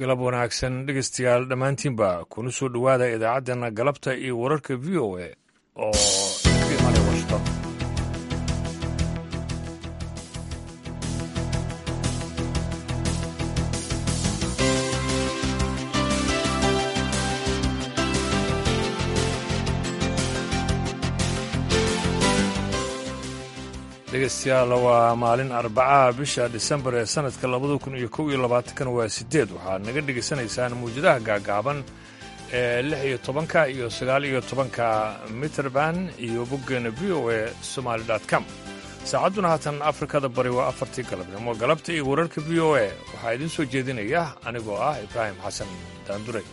galab wanaagsan dhegeystayaal dhammaantiinba kuna soo dhowaada idaacaddeenna galabta iyo wararka v o a oo ku imaanaya washington dhegeystayaal waa maalin arbacaha bisha disembar ee sanadka labada kun iyo kow iyo labaatankan waa sideed waxaad naga dhegaysanaysaan mawjadaha gaagaaban ee lix iyo tobanka iyo sagaal iyo tobanka mitrband iyo boggeena v o a somaali com saacadduna haatan afrikada bari waa afartii galabnimo galabta iyo wararka v o a waxaa idiin soo jeedinaya anigoo ah ibraahim xasan daandure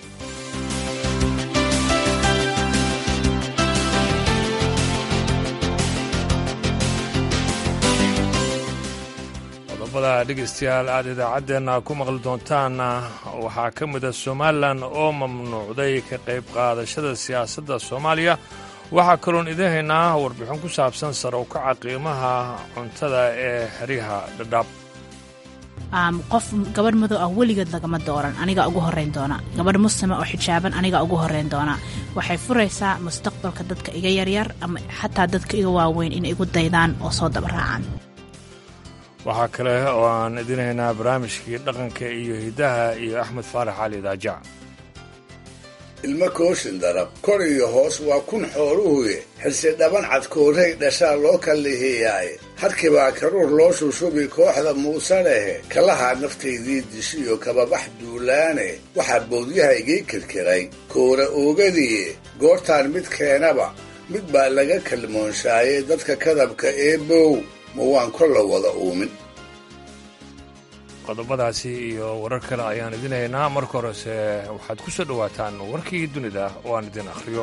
qodobada dhegaystayaal aad idaacaddeenna ku maqli doontaan waxaa ka mid a somalilan oo mamnuucday ka qayb qaadashada siyaasadda soomaaliya waxaa kaloon idiin haynaa warbixin ku saabsan sare u kaca qiimaha cuntada ee xeryaha dhadhaab qof gabadh madow ah weligeed lagama dooran aniga ugu horeyn doona gabadh muslima oo xijaaban aniga ugu horeyn doona waxay furaysaa mustaqbalka dadka iga yaryar ama xataa dadka iga waaweyn inay igu daydaan oo soo dabaraacaan waxaa kale oo aan idin haynaa barnaamijkii dhaqanka iyo hiddaha iyo axmed faarax cali daajac ilmo kooshin darab kor iyo hoos waa kun xooluhuye xirsi dhaban cadkoorey dhashaa loo kalliheeyaaye harkibaa karuur loo shushubi kooxda muuse lehe kalahaa naftaydii dishiyo kababax duulaane waxaa boodyaha igii kirkiray koora oogadiye goortaan mid keenaba mid baa laga kalmoonshaaye dadka kadabka ee bow ma waan kolla wada uumin qodobadaasi iyo warar kale ayaan idin haynaa marka horese waxaad ku soo dhowaataan warkii dunida oo aan idin akhriyo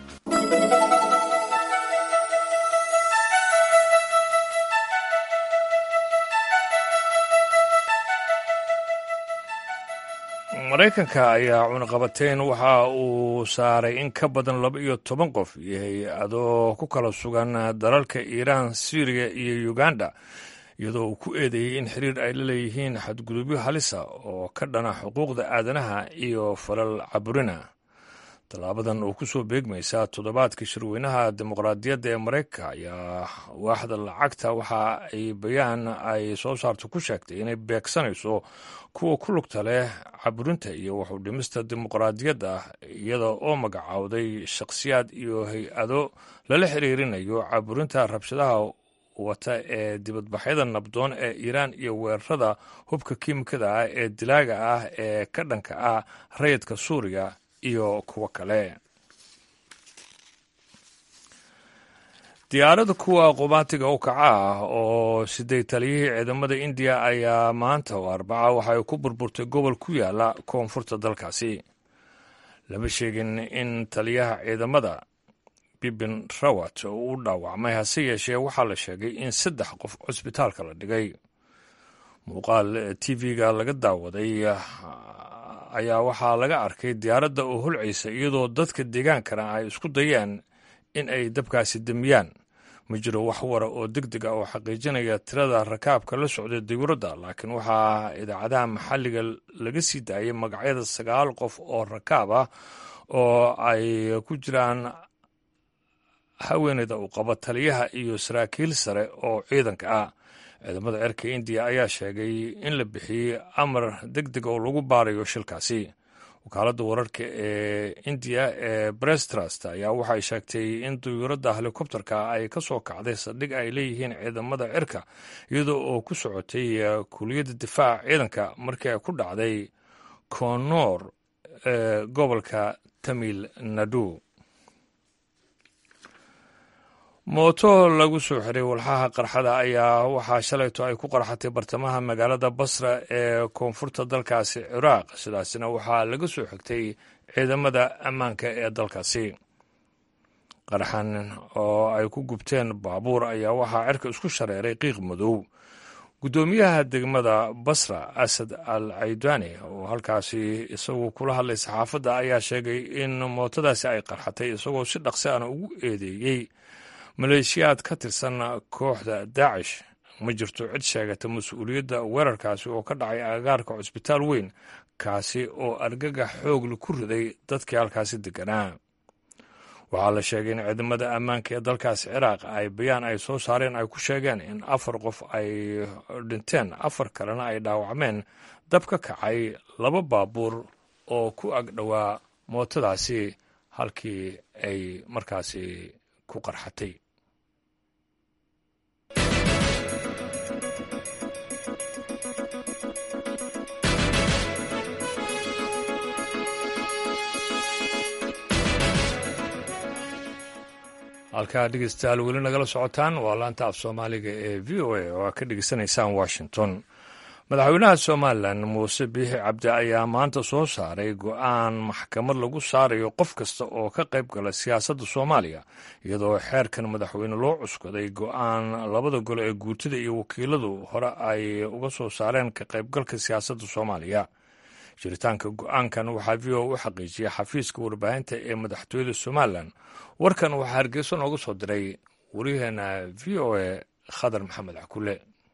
maraykanka ayaa cunaqabateyn waxa uu saaray in ka badan laba iyo toban qof iyo hay-ado ku kala sugan dalalka iiraan syriya iyo uganda iyadoo uu ku eedeeyey in xiriir ay la leeyihiin xadgudubyo halisa oo ka dhana xuquuqda aadanaha iyo falal caburina tallaabadan oo ku soo beegmaysa toddobaadka shirweynaha dimuqraadiyadda ee maraykanka ayaa waaxda lacagta waxa ay bayaan ay soo saarto ku sheegtay inay beegsanayso kuwa ku lugta leh caburinta iyo waxu dhimista dimuqraadiyadda iyada oo magacowday shakhsiyaad iyo hay-ado lala xiriirinayo caburinta rabshadaha wata ee dibadbaxyada nabdoon ee iiraan iyo weerarada hubka kiimikada ah ee dilaaga ah ee ka dhanka ah rayidka suuriya iyo kuwo kale diyaarada kuwa qubaatiga u kaca ah oo siday taliyihii ciidamada indiya ayaa maanta oo arbaca waxay ku burburtay gobol ku yaala koonfurta dalkaasi lama sheegin in taliyaha ciidamada bibin rawat uu u dhaawacmay hase yeeshee waxaa la sheegay in saddex qof cusbitaalka la dhigay muuqaal tv-ga laga daawaday ayaa waxaa laga arkay diyaaradda oo holcaysa iyadoo dadka deegaankana ay isku dayeen in ay dabkaasi demiyaan ma jiro wax wara oo deg deg ah oo xaqiijinaya tirada rakaabka la socday dawladda laakiin waxaa idaacadaha maxalliga laga sii daayay magacyada sagaal qof oo rakaab ah oo ay ku jiraan haweeneyda uu qabo taliyaha iyo saraakiil sare oo ciidanka ah ciidamada cirka indiya ayaa sheegay in la bixiyey amar deg deg oo lagu baarayo shilkaasi wakaaladda wararka ee indiya ee brestrust ayaa waxay sheegtay in duyuuradda helikobterka ay ka soo kacday saldhig ay leeyihiin ciidamada cirka iyadoo oo ku socotay kuliyadda difaaca ciidanka markii ay ku dhacday konoor ee gobolka tamil nadu mooto lagu soo xiray walxaha qarxada ayaa waxaa shalayto ay ku qarxatay bartamaha magaalada basra ee koonfurta dalkaasi ciraaq sidaasina waxaa laga soo xigtay ciidamada ammaanka ee dalkaasi qarxan oo ay ku gubteen baabuur ayaa waxaa cirka isku shareeray qiiq madow guddoomiyaha degmada basra asad al caydani oo halkaasi isagoo kula hadlay saxaafadda ayaa sheegay in mootadaasi ay qarxatay isagoo si dhaqsi ana ugu eedeeyey maleeshiyaad ka tirsan kooxda daacish ma jirto cid sheegata mas-uuliyadda weerarkaasi oo ka dhacay agagaarka cusbitaal weyn kaasi oo argagax xoogla ku riday dadkii halkaasi deganaa waxaa la sheegay in ciidamada ammaanka ee dalkaasi ciraaq ay bayaan ay soo saareen ay ku sheegeen in afar qof ay dhinteen afar kalena ay dhaawacmeen dab ka kacay laba baabuur oo ku ag dhowaa mootadaasi halkii ay markaasi ku qarxatay halkaa dhegeystayaal weli nagala socotaan waa laanta af soomaaliga ee v o a oo aad ka dhegeysanaysaan washington madaxweynaha somalilan muuse biixi cabdi ayaa maanta soo saaray go-aan maxkamad lagu saarayo qof kasta oo ka qayb gala siyaasadda soomaaliya iyadoo xeerkan madaxweyne loo cuskaday go-aan labada gole ee guurtida iyo wakiiladu hore ay uga soo saareen ka qaybgalka siyaasadda soomaaliya jiritaanka go-aankan waxaa v o u xaqiijiyay xafiiska warbaahinta ee madaxtooyada somalilan warkan waxaa hargeyso nooga soo diray waryaheena v o a khadar maxamed cakule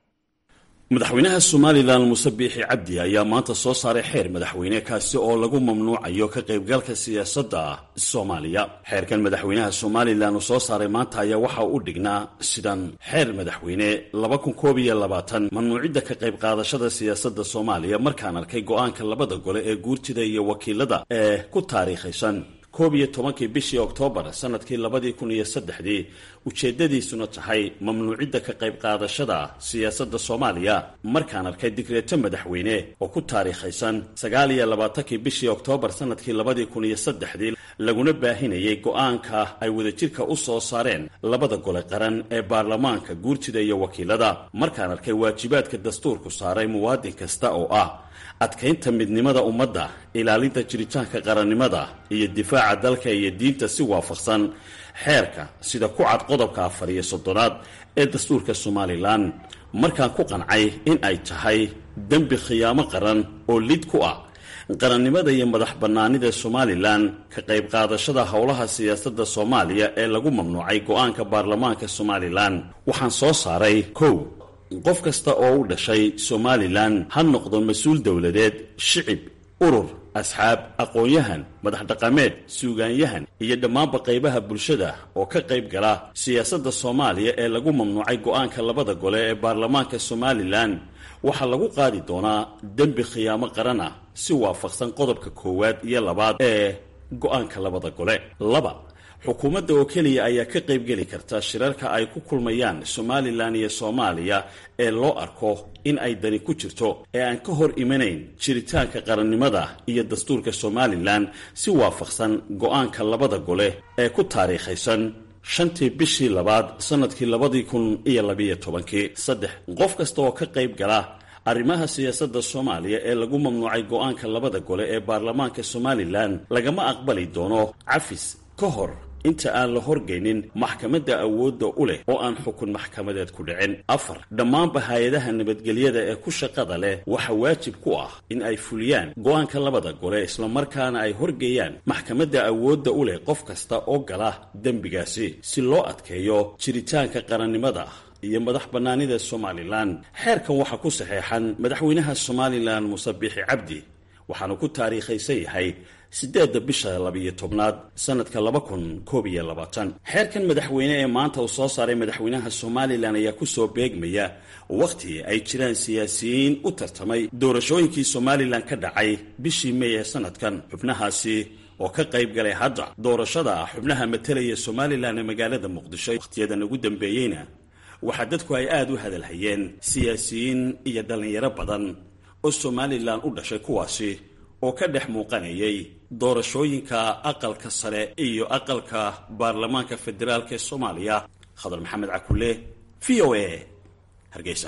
madaxweynaha somalilan muuse biixi cabdi ayaa maanta soo saaray xeer madaxweyne kaasi oo lagu mamnuucayo ka qaybgalka siyaasadda soomaaliya xeerkan madaxweynaha somalilan uu soo saaray maanta ayaa waxa u dhignaa sidan xeer madaxweyne laba kun koob iyo labaatan mamnuucidda ka qayb qaadashada siyaasadda soomaaliya markaan arkay go-aanka labada gole ee guurtida iyo wakiilada ee ku taariikhaysan koob iyo tobankii bishii oktoobar sanadkii labadii kun iyo saddexdii ujeeddadiisuna tahay mamnuucidda ka qayb qaadashada siyaasadda soomaaliya markaan arkay digreeto madaxweyne oo ku taariikhaysan sagaal iyo labaatankii bishii oktoobar sanadkii labadii kun iyo saddexdii laguna baahinayay go-aanka ay wadajirka u soo saareen labada gole qaran ee baarlamaanka guurtida iyo wakiilada markaan arkay waajibaadka dastuurku saaray muwaadin kasta oo ah adkaynta midnimada ummadda ilaalinta jiritaanka qarannimada iyo difaaca dalka iyo diinta si waafaqsan xeerka sida ku cad qodobka afar iyo soddonaad ee dastuurka somalilan markaan ku qancay in ay tahay dembi khiyaamo qaran oo lid ku ah qarannimada iyo madax bannaanida somalilan ka qayb qaadashada howlaha siyaasadda soomaaliya ee lagu mamnuucay go-aanka baarlamaanka somalilan waxaan soo saaray kow qof kasta oo u dhashay somalilan ha noqdo mas-uul dowladeed shicib urur asxaab aqoon-yahan madax dhaqameed suugaanyahan iyo dhammaanba qaybaha bulshada oo ka qayb gala siyaasadda soomaaliya ee lagu mamnuucay go-aanka labada gole ee baarlamaanka somalilan waxaa lagu qaadi doonaa dembi khiyaamo qaran ah si waafaqsan qodobka koowaad iyo labaad ee go-aanka labada gole laba xukuumadda oo keliya ayaa ka qaybgeli karta shirarka ay ku kulmayaan somalilan iyo soomaaliya ee loo arko in ay dani ku jirto ee aan ka hor imanayn jiritaanka qarannimada iyo dastuurka somalilan si waafaqsan go-aanka labada gole ee ku taariikhaysan shantii bishii labaad sannadkii labadii kun iyo labiyo tobankii saddex qof kasta oo ka qayb gala arrimaha siyaasadda soomaaliya ee lagu mamnuucay go-aanka labada gole ee baarlamaanka somalilan lagama aqbali doono cafis ka hor inta aan la horgaynin maxkamadda awoodda u leh oo aan xukun maxkamadeed ku dhicin afar dhammaanba hay-adaha nabadgelyada ee ku shaqada leh waxaa waajib ku ah in ay fuliyaan go-aanka labada gole islamarkaana ay horgeeyaan maxkamadda awoodda u leh qof kasta oo gala dembigaasi si loo adkeeyo jiritaanka qarannimada iyo madax bannaanida somalilan xeerkan waxaa ku saxeexan madaxweynaha somalilan muuse biixi cabdi waxaanu ku taariikhaysan yahay siddeedda bisha labiyo tobnaad sannadka laba kun koob iyo labaatan xeerkan madaxweyne ee maanta uu soo saaray madaxweynaha somalilan ayaa kusoo beegmaya wakhti ay jiraan siyaasiyiin u tartamay doorashooyinkii somalilan ka dhacay bishii mey ee sannadkan xubnahaasi oo ka qayb galay hadda doorashada xubnaha matalaya somalilan ee magaalada muqdisho wakhtiyadan ugu dambeeyeyna waxaa dadku ay aada u hadalhayeen siyaasiyiin iyo dhallinyaro badan oo somalilan u dhashay kuwaasi oo ka dhex muuqanayay doorashooyinka aqalka sare iyo aqalka baarlamaanka federaalk ee soomaaliya khadar maxamed cakule v o a hargeysa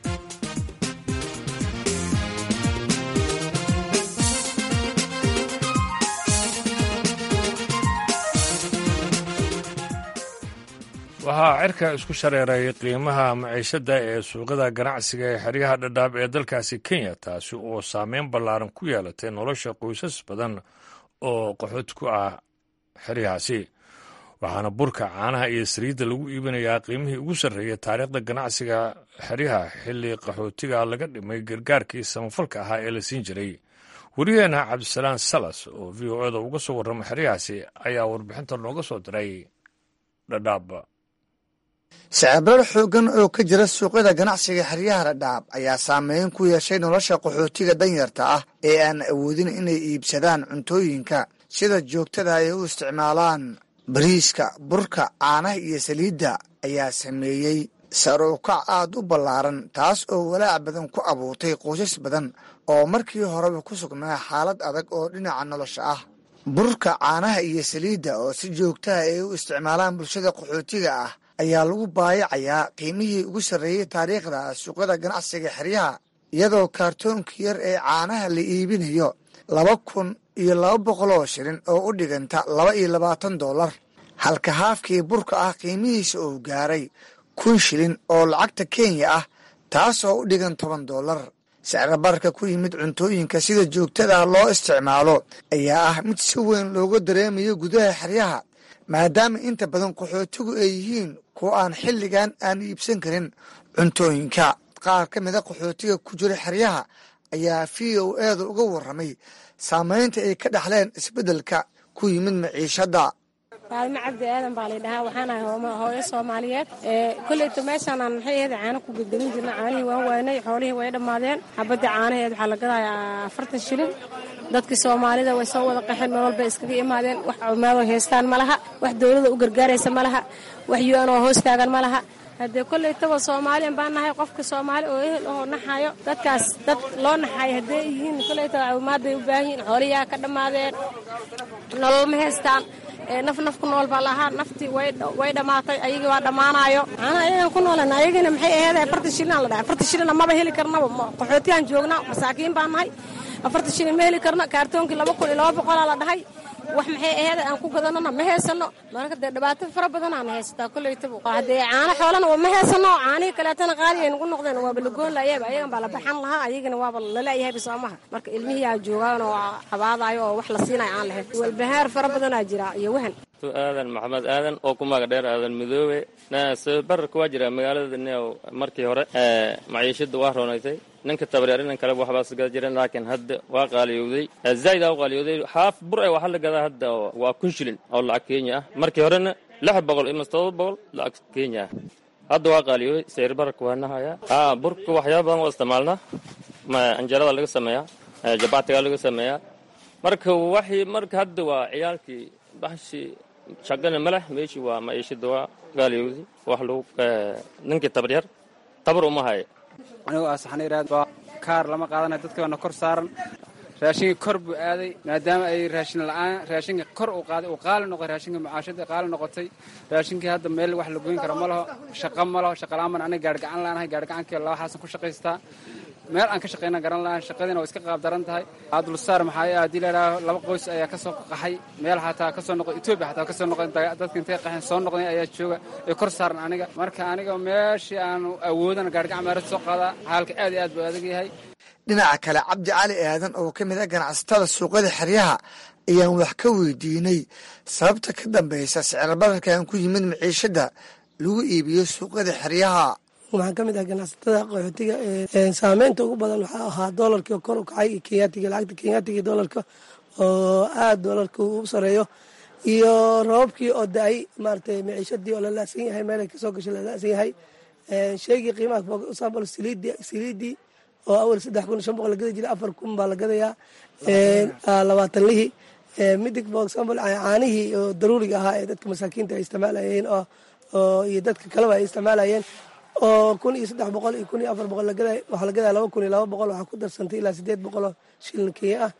waxaa cirka isku shareeray qiimaha maciishadda ee suuqada ganacsiga ee xeryaha dhadhaab ee dalkaasi kenya taasi oo saameyn ballaaran ku yeelatay nolosha qoysas badan oo qaxood ku ah xeryahaasi waxaana burka caanaha iyo saliidda lagu iibinayaa qiimihii ugu sarreeyay taariikhda ganacsiga xeryaha xilli qaxootiga laga dhimay gargaarkii samafalka ahaa ee la siin jiray wariyaheena cabdisalaan salas oo v o eda uga soo warrama xeryahaasi ayaa warbixinta nooga soo diray dhadhaab sicibrar xooggan oo ka jira suuqyada ganacsiga xeryaha dhadhaab ayaa saameyn ku yeeshay nolosha qaxootiga danyarta ah ee aan awoodin inay iibsadaan cuntooyinka sida joogtada ay u isticmaalaan bariiska burka caanaha iyo saliidda ayaa sameeyey saruukac aad u ballaaran taas oo walaac badan ku abuurtay qoysas badan oo markii horeba ku sugnaa xaalad adag oo dhinaca nolosha ah burka caanaha iyo saliidda oo si joogtaha ay u isticmaalaan bulshada qaxootiga ah ayaa lagu baayacayaa qiimihii ugu sarreeyey taariikhda suuqyada ganacsiga xeryaha iyadoo kaartoonkii yar ee caanaha la iibinayo laba kun iyo laba boqol oo shilin oo u dhiganta laba iyo labaatan dollar halka haafkii burka ah qiimihiisa uu gaaray kun shilin oo lacagta kenya ah taasoo u dhigan toban dollar sicrabarka ku yimid cuntooyinka sida joogtada loo isticmaalo ayaa ah mid si weyn looga dareemayo gudaha xeryaha maadaama inta badan qaxootigu ay yihiin kuwa aan xilligan aan iibsan karin cuntooyinka qaar ka mida qaxootiga ku jira xeryaha ayaa v o eeda uga warramay saamaynta ay ka dhaxleen isbeddelka ku yimid maciishadda faalimo cabdi aadan baa laydhahaa waxaan ahay hooyo soomaaliyeed koleyto meeshaanaan maxay ahayd caano ku gedgelin jirna caanihii waan waanay xoolihii way dhammaadeen xabadda caanaheed waxaa la gadayaa afartan shilin dadkii soomaalida way soo wada qaxeen meel walba iskaga imaadeen wax cumaadoo haystaan ma laha wax dowlada u gargaaraysa ma laha wax yu-an oo hoos taagan ma laha haddee kollaytaba soomaaliyan baan nahay qofka soomaali oo ehel oo naxayo dadkaas dad loo naxayo haddee yihiin kollaytaba caawimaadbay u baahan yihiin xooliyaa ka dhammaadeen nolol ma haystaan naf nafku nool baa lahaa naftii way dhammaatay ayagii waa dhammaanayo macnaa ayagan ku noolan ayagina maxay aheed afartan shilin la dhahay afartan shilina maba heli karnaba qaxootiyaan joognaa masaakiin baan nahay afartan shilin ma heli karno kaartoonkii laba kun iyo laba boqolaa la dhahay wax maxay aheed aan ku gadanona ma heysano marka dee dhibaato fara badanaan haysataa koleytaba haddee caano xoolana ma heysano caanihii kaleetana qaali ay nagu noqdeen waaba lagoon laayaba ayagan baa la baxan lahaa ayagana waaba lalaayahayba soomaha marka ilmihii aa joogaan oo cabaadayo oo wax la siinayo aan lahayn walbahaar fara badanaa jira iyo wahan aadan maxamed aadan oo ku maga dheer aadan midoobe bararka waa jira magaalada new markii hore maciishada waa roonaysay ninka tabaryar inan kaleba waxbaas gada jiren laakiin hadda waa qaaliyowday zaaida u qaaliyowday haaf bur e waxaa la gadaa hadda waa kun shilin oo lacag kenya ah markii horena lix boqol ima todoba boqol lacag kenya ah hadda waa qaaliyowday sayr bararka waa nahayaa burka waxyaaba badan waa isticmaalnaa anjarada laga sameeyaa jabaatiga laga sameeyaa marka waxii marka hadda waa ciyaalkii baxshii shaqana ma leh meeshii waa maciishada waa gaaliyowday wax lagu ninkii tabaryar tabar uma haya anigoo ah saxniiraad waa kaar lama qaadanayo dadkii baana kor saaran raashinkii kor buu aaday maadaama ay raashin la'aan raashinka kor uu qaaday uu qaali noqoy raashinka mucaashada qaali noqotay raashinkii hadda meel wax la goyn karo ma laho shaqo ma laho shaqa la'aan baan aniga gaargacan la'aanahay gaargacankii laba xaasan ku shaqaystaa meel aan ka shaqayna garan lahaan shaqadiina waa iska qaab daran tahay abdulsaar maxaa haddii layidhaaho laba qoys ayaa ka soo qaxay meel xataa ka soo noqon etoobiya xataa ka soo noqon dadka intay qaxeen soo noqday ayaa jooga ee kor saaran aniga marka aniga meeshii aanu awoodan gaargacan meerad soo qaadaa xaalka aad iyo aad buu adag yahay dhinaca kale cabdi cali aadan oo ka mid ah ganacsatada suuqyada xeryaha ayaan wax ka weydiinay sababta ka dambaysa sicirbararkan ku yimid maciishada lagu iibiyo suuqyada xeryaha waxaan ka mid ah ganacsatada qaxootiga saameynta ugu badan waxaa ahaa doolarkii kor u kacay kenyatiga lacagta kenyatiga doolarka oo aada doolarka u sareeyo iyo rababkii oo da-ay maaratay maciishadii oo lalaasan yahay meelay kasoo gashay lalaasan yahay sheegii qiimaha example saliidii saliidii oo awal saddex kun shan boqol la gadi jiray afar kun baa la gadayaa labaatan lihii midig for example caanihii oo daruuriga ahaa ee dadka masaakiinta ay isticmaalayeen oo iyo dadka kaleba ay isticmaalayeen oo kun iyo saddex boqol iyo kun iyo afar boqol lagaday waxaa la gadaya laba kun iyo laba boqol waxaa ku darsantay ilaa sideed boqol oo shilin kenya ah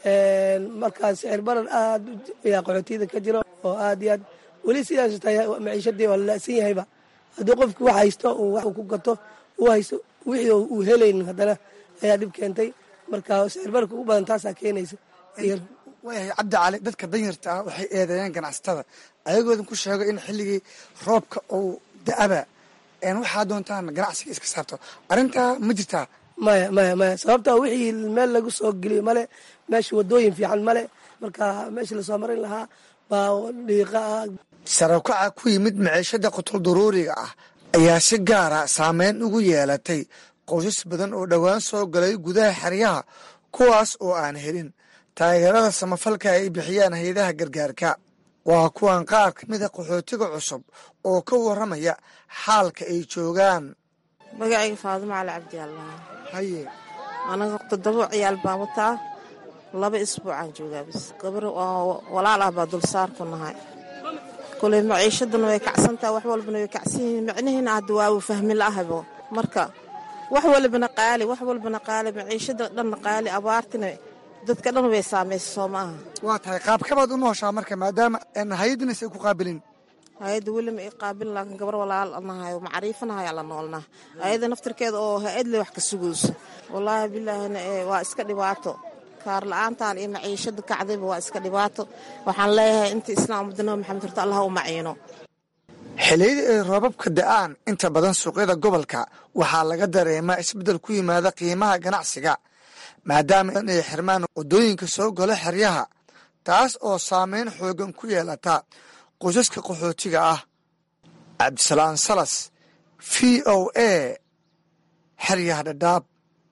markaas sicir barar aad ayaa qaxootiyada ka jiro oo aad iyo aad weli sidaas tahay maciishadii waa lalaasan yahayba haddii qofki wax haysto uu wax ku gato uu haysto wixii uu helaynin haddana ayaa dhib keentay marka sicir bararka ugu badan taasaa keenaysa waayahay cabdi cali dadka danyarta ah waxay eedeeyeen ganacsatada ayagoodan ku sheego in xilligii roobka uu da-aba waxaa doontaan ganacsiga iska saarto arrintaa ma jirtaa maya maya maya sababta wixii meel lagu soo geliyo male meesha wadooyin fiican male marka meesha lasoo marin lahaa baa dhiiqa ah sarabkaca ku yimid maciishada qutul duruuriga ah ayaa si gaara saameyn ugu yeelatay qoysas badan oo dhowaan soo galay gudaha xeryaha kuwaas oo aan helin taageerada samafalka ay bixiyaan hay-adaha gargaarka waa kuwan qaar ka mida qaxootiga cusub oo ka warramaya xaalka ay joogaan magacayga faadimo cali cabdi allah haye anaga toddoba ciyaal baan wataa laba isbuucaan joogaa bis gabar oo walaal ah baa dulsaar ku nahay koley maciishaduna way kacsantaha wax walbana way kacsan yihiin micnihiina hadda waa fahmi la'ahabo marka wax walbana qaali wax walbana qaali maciishada dhanna qaali abaartina dadka dhan way saamaysa soo maaha waa tahay qaabkabaad u nooshaa marka maadaama hay-addinas ay ku qaabilin hay-adda weli ma ii qaabilin laakiin gabar walaal nahay oo macriifanahay la noolnaa hay-adda naftirkeeda oo hay-ad le wax ka sugayso wallaahi bilaahina waa iska dhibaato kaar la-aantan iyo maciishada kacdayba waa iska dhibaato waxaan leeyahay inta islaam ummadda nabi maxamed horta allah u maciino xilliyadii ay roobabka da'aan inta badan suuqyada gobolka waxaa laga dareemaa isbeddel ku yimaada qiimaha ganacsiga maadaama inay xirmaan waddooyinka soo galo xeryaha taas oo saameyn xoogan ku yeelata qoysaska qaxootiga ah cabdisalaan salas v o a xeryaha dhadhaab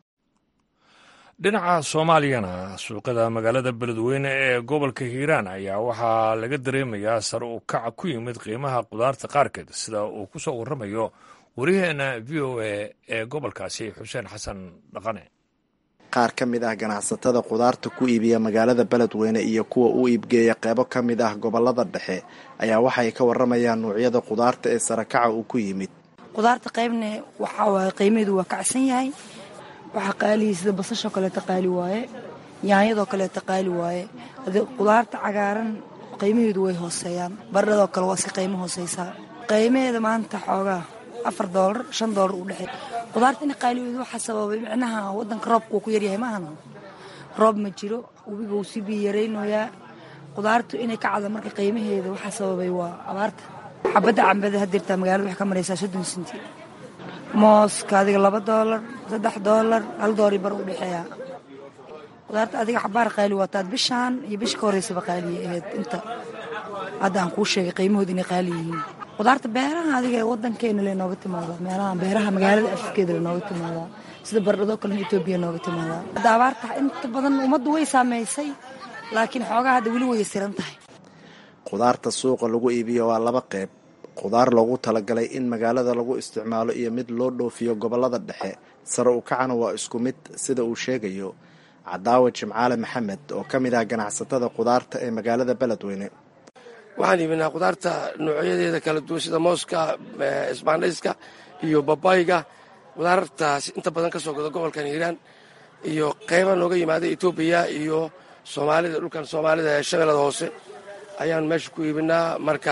dhinaca soomaaliyana suuqyada magaalada beledweyne ee gobolka hiiraan ayaa waxaa laga dareemayaa sar u kaca ku yimid qiimaha qudaarta qaarkeed sida uu ku soo warramayo waryaheena v o a ee gobolkaasi xuseen xasan dhaqane qaar ka mid ah ganacsatada qudaarta ku iibiya magaalada beledweyne iyo kuwa u iibgeeya qeybo ka mid ah gobolada dhexe ayaa waxay ka waramayaan nuucyada qudaarta ee sarakaca uu ku yimid qudaarta qaybna waxaa waaye qiimaheedu waa kacsan yahay waxaa qaaliya sida basashoo kaleeta qaali waaye yaanyadoo kaleeta qaali waaye ade qudaarta cagaaran qiimaheedu way hooseeyaan baradhadoo kale waa iska qiimo hooseysaa qiimaheeda maanta xoogaa afar doolar shan doolar u dhexey qudaarta in qaaligeedu waxaa sababay micnaha wadanka roobka uu ku yaryahay maahana roob ma jiro webiga uu sii biyo yaraynayaa qudaartu inay ka cada marka qiimaheeda waxaa sababay waa abaarta xabadda cambada hadirtaa magaalada waxay ka maraysaa soddon senti mooska adiga laba doolar saddex doolar hal doolari bar u dhexeeya qudaarta adiga xabaar qaali waataad bishaan iyo bisha ka horeysaba qaaliya ahayd inta hadda aan kuu sheegay qiimahooda inay qaali yihiin qudaarta beeraha adiga ee wadankeena le nooga timaadaa meelaha beeraha magaalada afkeeda le nooga timaadaa sida baradhadoo kalena etoobiya nooga timaadaa hadda abaarta inta badan ummaddu way saameysay laakiin xoogaa hadda weli way siran tahay qudaarta suuqa lagu iibiyo waa laba qeyb qudaar loogu talagalay in magaalada lagu isticmaalo iyo mid loo dhoofiyo gobolada dhexe sare u kacana waa isku mid sida uu sheegayo cadaawa jimcaale maxamed oo ka mid ah ganacsatada qudaarta ee magaalada beledweyne waxaan iibinaa qudaarta noocyadeeda kala duwan sida mooska isbaandhayska iyo babayga qudaartaas inta badan ka soo gada gobolkan hiiraan iyo qeyba nooga yimaada etoobiya iyo soomaalida dhulkan soomaalida ee shabeellada hoose ayaan meesha ku iibinaa marka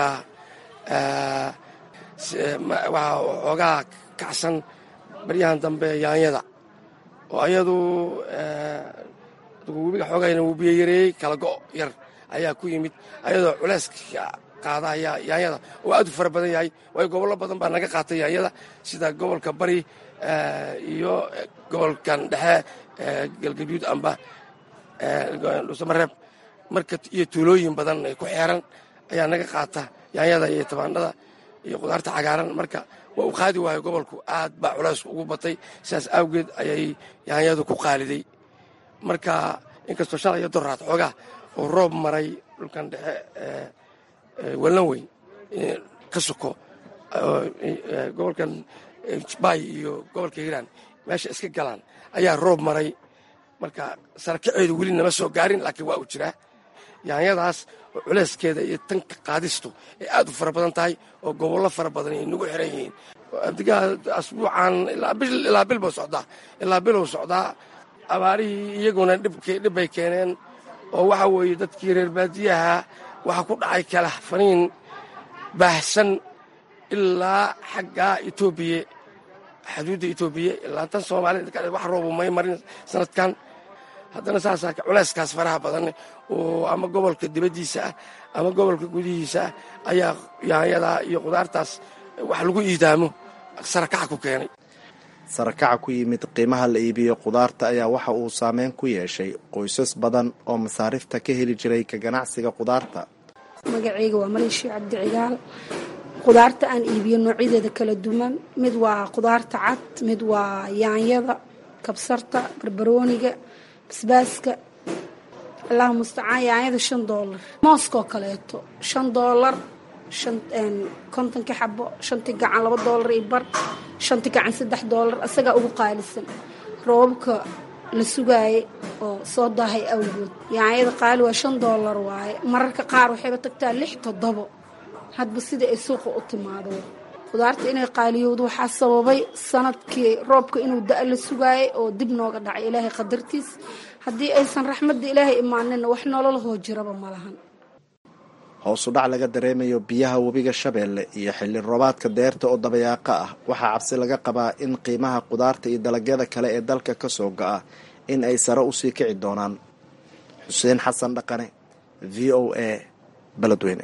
waxaa xoogaa kacsan baryahan dambe yaanyada oo ayadu webiga xoogayna wuu biyo yareeyey kala go' yar ayaa ku yimid ayadoo culeyska qaada ayaa yaanyada oo aad u fara badan yahay waayo gobollo badan baa naga qaatay yaanyada sida gobolka bari iyo gobolkan dhexe galgaduud amba dhuusamareeb marka iyo tuulooyin badan ay ku xeeran ayaa naga qaata yaanyada iyo tabaandhada iyo qudaarta cagaaran marka waa uu qaadi waayo gobolku aad baa culaysku ugu batay sidaas awgeed ayay yaanyadu ku qaaliday marka inkastoo shalay iyo doraad xoogaa oo roob maray dhulkan dhexe wallan weyn ka soko gobolkan bay iyo gobolka hiiraan meesha iska galaan ayaa roob maray marka sarakaceedu weli nama soo gaarin laakiin waa uu jiraa yaanyadaas oo culeyskeeda iyo tanka qaadistu ay aad u fara badan tahay oo gobollo fara badan ay nagu xiran yihiin abdigaa asbuucan ilaa bil buu socdaa ilaa biluu socdaa abaarihii iyaguna dhibbay keeneen oo waxa weeye dadkii reer baadiyaha waxaa ku dhacay kala faniin baahsan ilaa xagga etoobiya xuduudda etoobiya ilaa tan soomaalida wax roobu may marin sanadkan haddana saasaa culeyskaas faraha badan oo ama gobolka dibaddiisa ah ama gobolka gudihiisa ah ayaa yaanyada iyo qudaartaas wax lagu iidaamo sarakaca ku keenay sarakaca ku yimid qiimaha la iibiyo qudaarta ayaa waxa uu saameyn ku yeeshay qoysas badan oo masaarifta ka heli jiray ka ganacsiga qudaarta magacayga waa maleeshii cabdi cigaal qudaarta aan iibiyo noocyadeeda kala duwan mid waa qudaarta cad mid waa yaanyada kabsarta barbarooniga basbaaska allahu mustacaan yaanyada shan doolar mooskoo kaleeto shan doolar kontonki xabo shanti gacan laba doolar iyo bar shanti gacan saddex doolar isagaa ugu qaalisan roobabka la sugaayay oo soo daahay awgood yaanyada qaali waa shan doolar waaye mararka qaar waxayba tagtaa lix toddobo hadba sida ay suuqa u timaado qudaarta inay qaaliyowdo waxaa sababay sanadkii roobka inuu da- la sugaayay oo dib nooga dhacay ilaahay qadartiis haddii aysan raxmadda ilaahay imaaninna wax nololahoo jiraba ma lahan hoosu dhac laga dareemayo biyaha webiga shabeelle iyo xilli roobaadka deerta oo dabayaaqa ah waxaa cabsi laga qabaa in qiimaha qudaarta iyo dalagyada kale ee dalka ka soo go'a in ay sare usii kici doonaan xuseen xasan dhaqane v o a beledweyne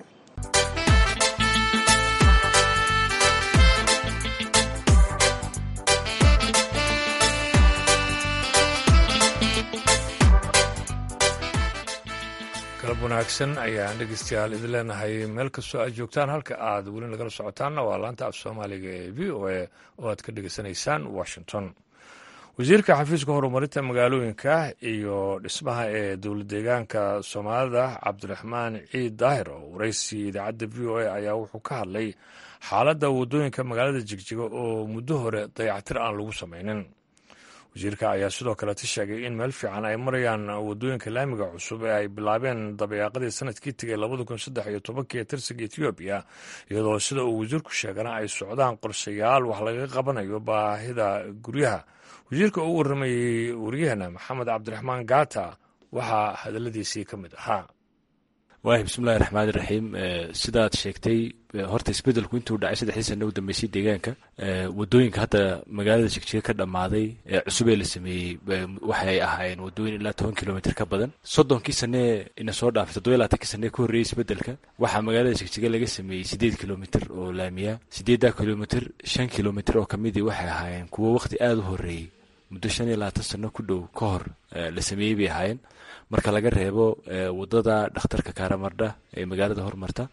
galab wanaagsan ayaan dhegeystayaal idin leenahay meel kastoo aad joogtaan halka aad weli nagala socotaanna waa laanta af soomaaliga ee v o a oo aad ka dhegeysanaysaan washington wasiirka xafiiska horumarinta magaalooyinka iyo dhismaha ee dowlad deegaanka soomaalida cabdiraxmaan ciid daahir oo waraysi idaacadda v o a ayaa wuxuu ka hadlay xaaladda waddooyinka magaalada jigjiga oo muddo hore dayactir aan lagu samaynin wasiirka ayaa sidoo kaleta sheegay in meel fiican ay marayaan waddooyinka laamiga cusub ee ay bilaabeen dabayaaqadii sanadkii tegay labada kun saddex iyo tobankii ee tirsiga etoobiya iyadoo sida uu wasiirku sheegana ay socdaan qorshayaal wax laga qabanayo baahida guryaha wasiirka uu warramayey waryaheena maxamed cabdiraxmaan gaata waxaa hadaladiisii ka mid ahaa waahi bismillahi raxmaani raxiim sidaad sheegtay horta isbedelku intuu dhacay saddexdii sana u dambeysay deegaanka wadooyinka hadda magaalada jigjiga ka dhammaaday ee cusub ee la sameeyey waxay ahaayeen wadooyin ilaa toban kilomitr ka badan soddonkii sanee ina soo dhaafay toddoba labaatankii sanee ka horreeyey isbedelka waxaa magaalada jigjiga laga sameeyey siddeed kilomitr oo laamiya siddeeddaa kilomitr shan kilomitr oo kamidii waxay ahaayeen kuwo waqti aada u horreeyey muddo shan iyo labaatan sano ku dhow ka hor la sameeyey bay ahaayeen marka laga reebo wadada dhakhtarka kaaramardha ee magaalada hormarta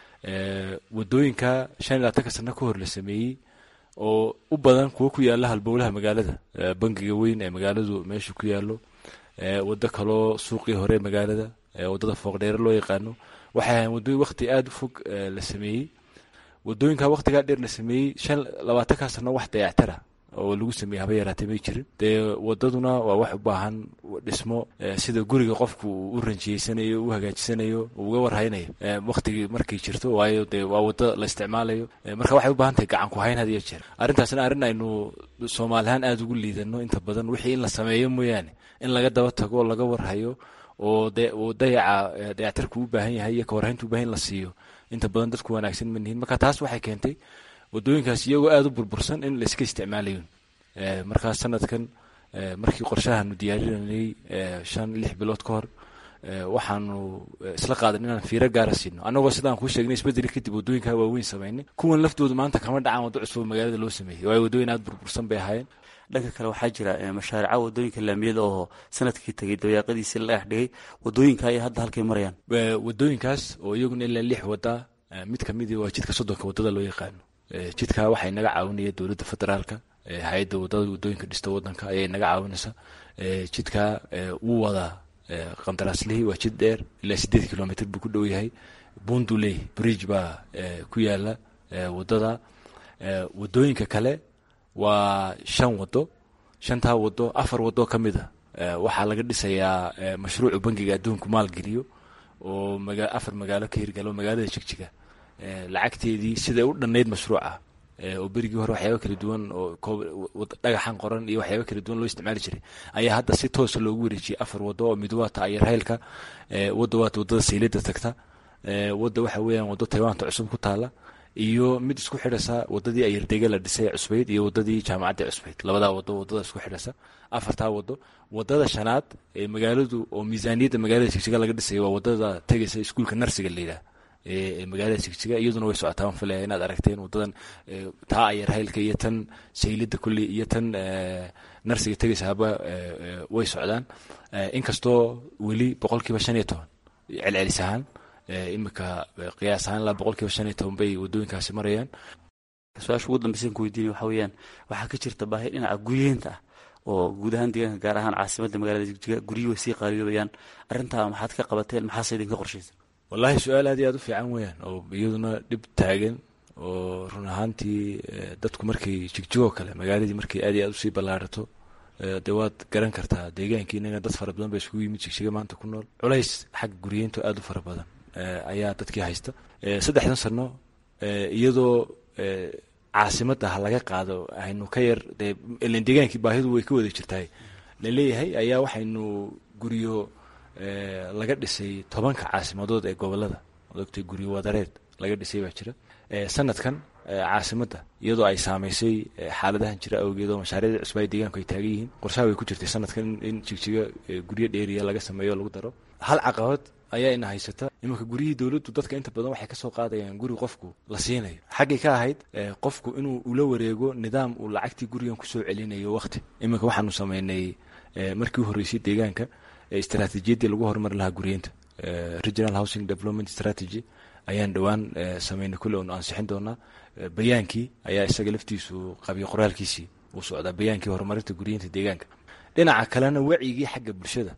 wadooyinka shan iyo labaatanka sano ka hor la sameeyey oo u badan kuwo ku yaala halbowlaha magaalada bangiga weyn ee magaaladu meesha ku yaalo wado kaloo suuqii hore ee magaalada wadada fooqdheere loo yaqaano waxay ahayn wadooyin waqti aada u fog la sameeyey wadooyinka waqtigaa dheer la sameeyey shan labaatankaa sano wax dayactara oo lagu sameeyey haba yaraatay may jirin dee wadaduna waa wax u baahan dhismo sida guriga qofku uu u ranjiyeysanayo u hagaajisanayo uga warhaynayo waqtigii markay jirto waayo dee waa wado la isticmaalayo marka waxay u baahan tahay gacan ku hayn had iyo jeer arrintaasna arrin aynu soomaalihaan aada ugu liidano inta badan wixii in la sameeyo mooyaane in laga daba tago laga warhayo oo de uu dayaca dayactarku u baahan yahay iyo kawarhayntu u bahan in la siiyo inta badan dadku wanaagsan ma nihin marka taas waxay keentay wadooyinkaas iyagoo aada u burbursan in layska isticmaalayo markaa sanadkan markii qorshahaanu diyaarinanay shan lix bilood ka hor waxaanu isla qaadan inaan fiiro gaara siino annagoo sidaan kuu sheegnay isbedeli kadib wadooyinkaa waaweyn samaynay kuwan laftoodu maanta kama dhacaan waddo cusub magaalada loo sameeyey waayo wadooyin aada burbursan bay ahaayeen dhanka kale waxaa jira mashaarica wadooyinka laamiyada oo sanadkii tegay dabayaaqadiisii la dhex dhigay wadooyinka ayay hadda halkay marayaan wadooyinkaas oo iyaguna ilaa lix wada mid kamidii waa jidka soddonka wadada loo yaqaano jidka waxay naga caawinaya dowladda federaalka hay-adda wadada wadooyinka dhista wadanka ayay naga caawinaysa jidka wuu wadaa qandaraaslihii waa jid dheer ilaa sideed kilomitr buu ku dhow yahay bunduley bridge baa ku yaala wadada wadooyinka kale waa shan wado shantaa wado afar wado ka mid a waxaa laga dhisayaa mashruucu bangiga adduunku maalgeliyo oo afar magaalo ka hirgalo magaalada jigjiga lacagteedii siday u dhannayd mashruuca oo berigii hore waxyaaba kala duwan oo dhagaxan qoran iyo waxyaaba kala duwan loo isticmaali jiray ayaa hadda si toosa loogu wareejiyey afar wado oo mid waata ayarhaylka wadda waata wadada saylada tagta wadda waxa weeyaan waddo taywaanta cusub ku taala iyo mid isku xidhasa wadadii ayardega la dhisay cusbayd iyo wadadii jaamacadda cusbayd labadaa wado wadada isku xidhasa afartaa wado wadada shanaad ee magaaladu oo miisaaniyadda magaalada jigjiga laga dhisay waa wadada tegaysa iskuulka narsiga layidhaah ee magaalada jigjiga iyaduna way socotaa waan filaya inaad aragteen wadadan taa ayarhaylka iyo tan saylida kulli iyo tan narsiga tegaysa haba way socdaan inkastoo weli boqolkiiba shan iyo toban celcelis ahaan imika qiyaas ahaan ilaa boqol kiiba shan iyo toban bay wadooyinkaasi marayaan su-aasha ugu dambeysan ku weydiinay waxaa weeyaan waxaa ka jirta baahi dhinaca guryeenta ah oo guud ahaan deegaanka gaar ahaan caasimadda magaalada jigjiga guryuhu way sii qaaliyobayaan arrintaa maxaad ka qabateen maxaase idinka qorshaysan wallaahi su-aal aad iyo aad u fiican weeyaan oo iyaduna dhib taagan oo run ahaantii dadku markay jigjigoo kale magaaladii markay aad iyo aad usii ballaarato dee waad garan kartaa deegaankii inaga dad fara badan ba isugu yimid jigjiga maanta ku nool culays xagga guryeento aad u fara badan ayaa dadkii haysta saddexdan sano iyadoo caasimadda ha laga qaado aynu ka yar dee ilan deegaankii baahidu way ka wada jirtahay laleeyahay ayaa waxaynu guryo laga dhisay tobanka caasimadood ee gobolada odogtay guryo wadareed laga dhisay baa jira sanadkan caasimadda iyadoo ay saamaysay xaaladahan jira awgeed oo mashaariicda cusba ay deegaanku ay taagan yihiin qorshaha way ku jirtay sanadkan in jigjiga guryo dheeriya laga sameeyo o lagu daro hal caqabad ayaa ina haysata imanka guryihii dowladdu dadka inta badan waxay kasoo qaadayaan guri qofku la siinayo xaggay ka ahayd qofku inuu ula wareego nidaam uu lacagtii gurigan kusoo celinayo waqti iminka waxaanu sameynay markii u horreysay deegaanka istaraatiijiyaddii lagu horumari lahaa guryeenta regional housing development strategy ayaan dhowaan sameynay kulle onu ansixin doonaa bayaankii ayaa isaga laftiisu qabiyo qoraalkiisii uu socdaa bayaankii horumarinta guryeenta deegaanka dhinaca kalena wacigii xagga bulshada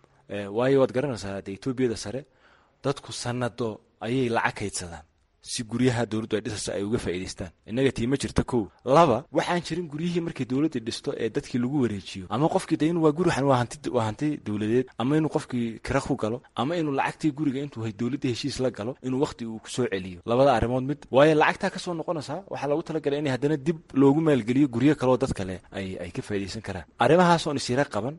waayo waad garanaysaa de etoobiyada sare dadku sanado ayay lacag kaydsadaan si guryaha dowladdu ay dhisaysa ay uga faa'idaystaan innaga tii ma jirta kow laba waxaan jirin guryihii markii dowladda dhisto ee dadkii lagu wareejiyo ama qofkii de inu waa guri waa hanti waa hanti dowladeed ama inuu qofkii kira ku galo ama inuu lacagtii guriga intuu dowladda heshiis la galo inuu waqti uu kusoo celiyo labada arrimood mid waayo lacagtaa kasoo noqonaysaa waxaa loogu talagalay in haddana dib loogu maalgeliyo guryo kaleoo dad kale ay ay ka faa'iidaysan karaan arrimahaas oon isira qaban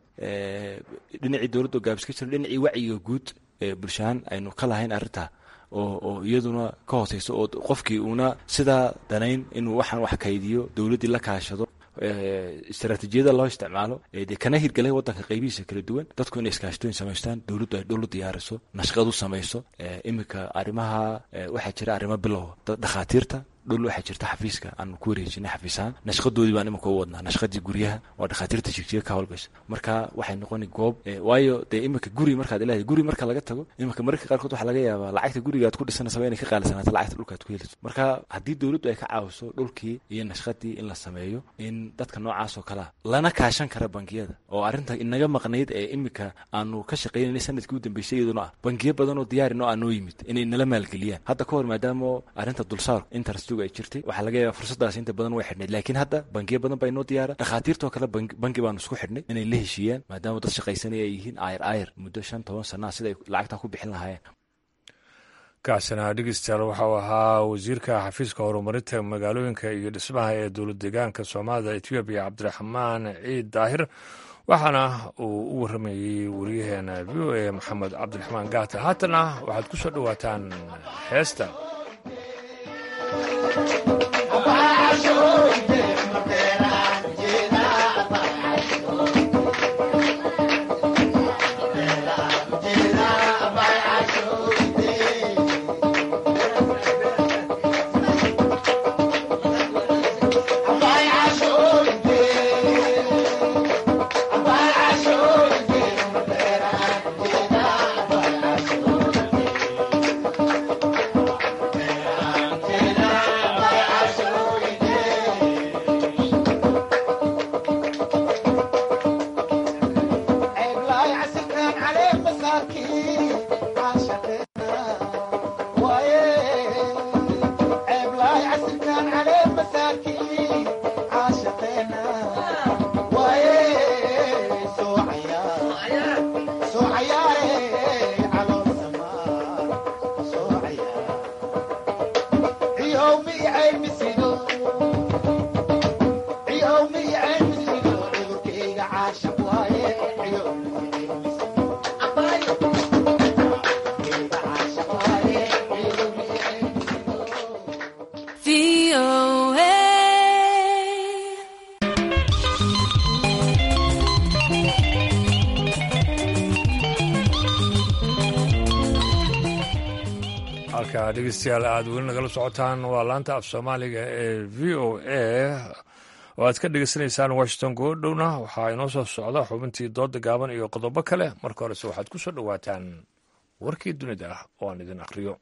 dhinacii dowladda oo gaabis ka jiro dhinacii wacyiga guud ee bulshahaan aynu ka lahayn arrintaa oo oo iyaduna ka hooseyso oo qofkii uuna sidaa danayn inuu waxaan wax kaydiyo dowladdii la kaashado istaraatiijiyada loo isticmaalo dee kana hirgalay wadanka qaybihiisa kala duwan dadku inay iskaashtooyin samaystaan dowladdu ay dhul u diyaariso nashqad u samayso iminka arrimaha waxaa jira arrimo bilow dhakhaatiirta dhul waxaa jirta xafiiska aanu ku wareejinay xafiisahaan nashqadoodii baan iminka u wadnaa nashqadii guryaha waa dhakhaatiirta jigjiga ka howlgasha marka waxay noqoni goob waayo dee iminka guri markaad ilahay guri marka laga tago iminka mararka qaarkood waxaa laga yaabaa lacagta guriga aad ku dhisanaysaa inay ka qaalisanaato lacagta dhulka aad ku heliso marka haddii dowladdu ay ka caawiso dhulkii iyo nashqadii in la sameeyo in dadka noocaas oo kalea lana kaashan kara bangiyada oo arrinta inaga maqnayd ee iminka aanu ka shaqeynanay sanadkii u dambeysay iyaduna ah bangiyo badan oo diyaarin oo aan noo yimid inay nala maalgeliyaan hadda ka hor maadaama arrinta dulsaar interest ay jirtay waxaa laga yaaba fursadaas inta badan way xidhnayd laakiin hadda bangiyo badan baa inoo diyaara dhakhaatiirtoo kale bangi baanu isku xidhnay inay la heshiiyaan maadaama dad shaqaysanaya ay yihiin ayr ayr muddo shan toban sanaa sida ay lacagtaa ku bixin lahaayeen kaasina dhegeystayaal waxau ahaa wasiirka xafiiska horumarinta magaalooyinka iyo dhismaha ee dowlad deegaanka soomaalida etoobiya cabdiraxmaan ciid daahir waxaana uu u waramayey wariyaheena v o a maxamed cabdiraxmaan gaata haatana waxaad ku soo dhowaataan heesta halka dhegeystayaal aada weli nagala socotaan waa laanta af soomaaliga ee v o a oo aad ka dhegeysanaysaan washington goodhowna waxaa inoo soo socda xubintii dooda gaaban iyo qodobo kale marka horese waxaad ku soo dhowaataan warkii dunida ah oo aan idin akhriyo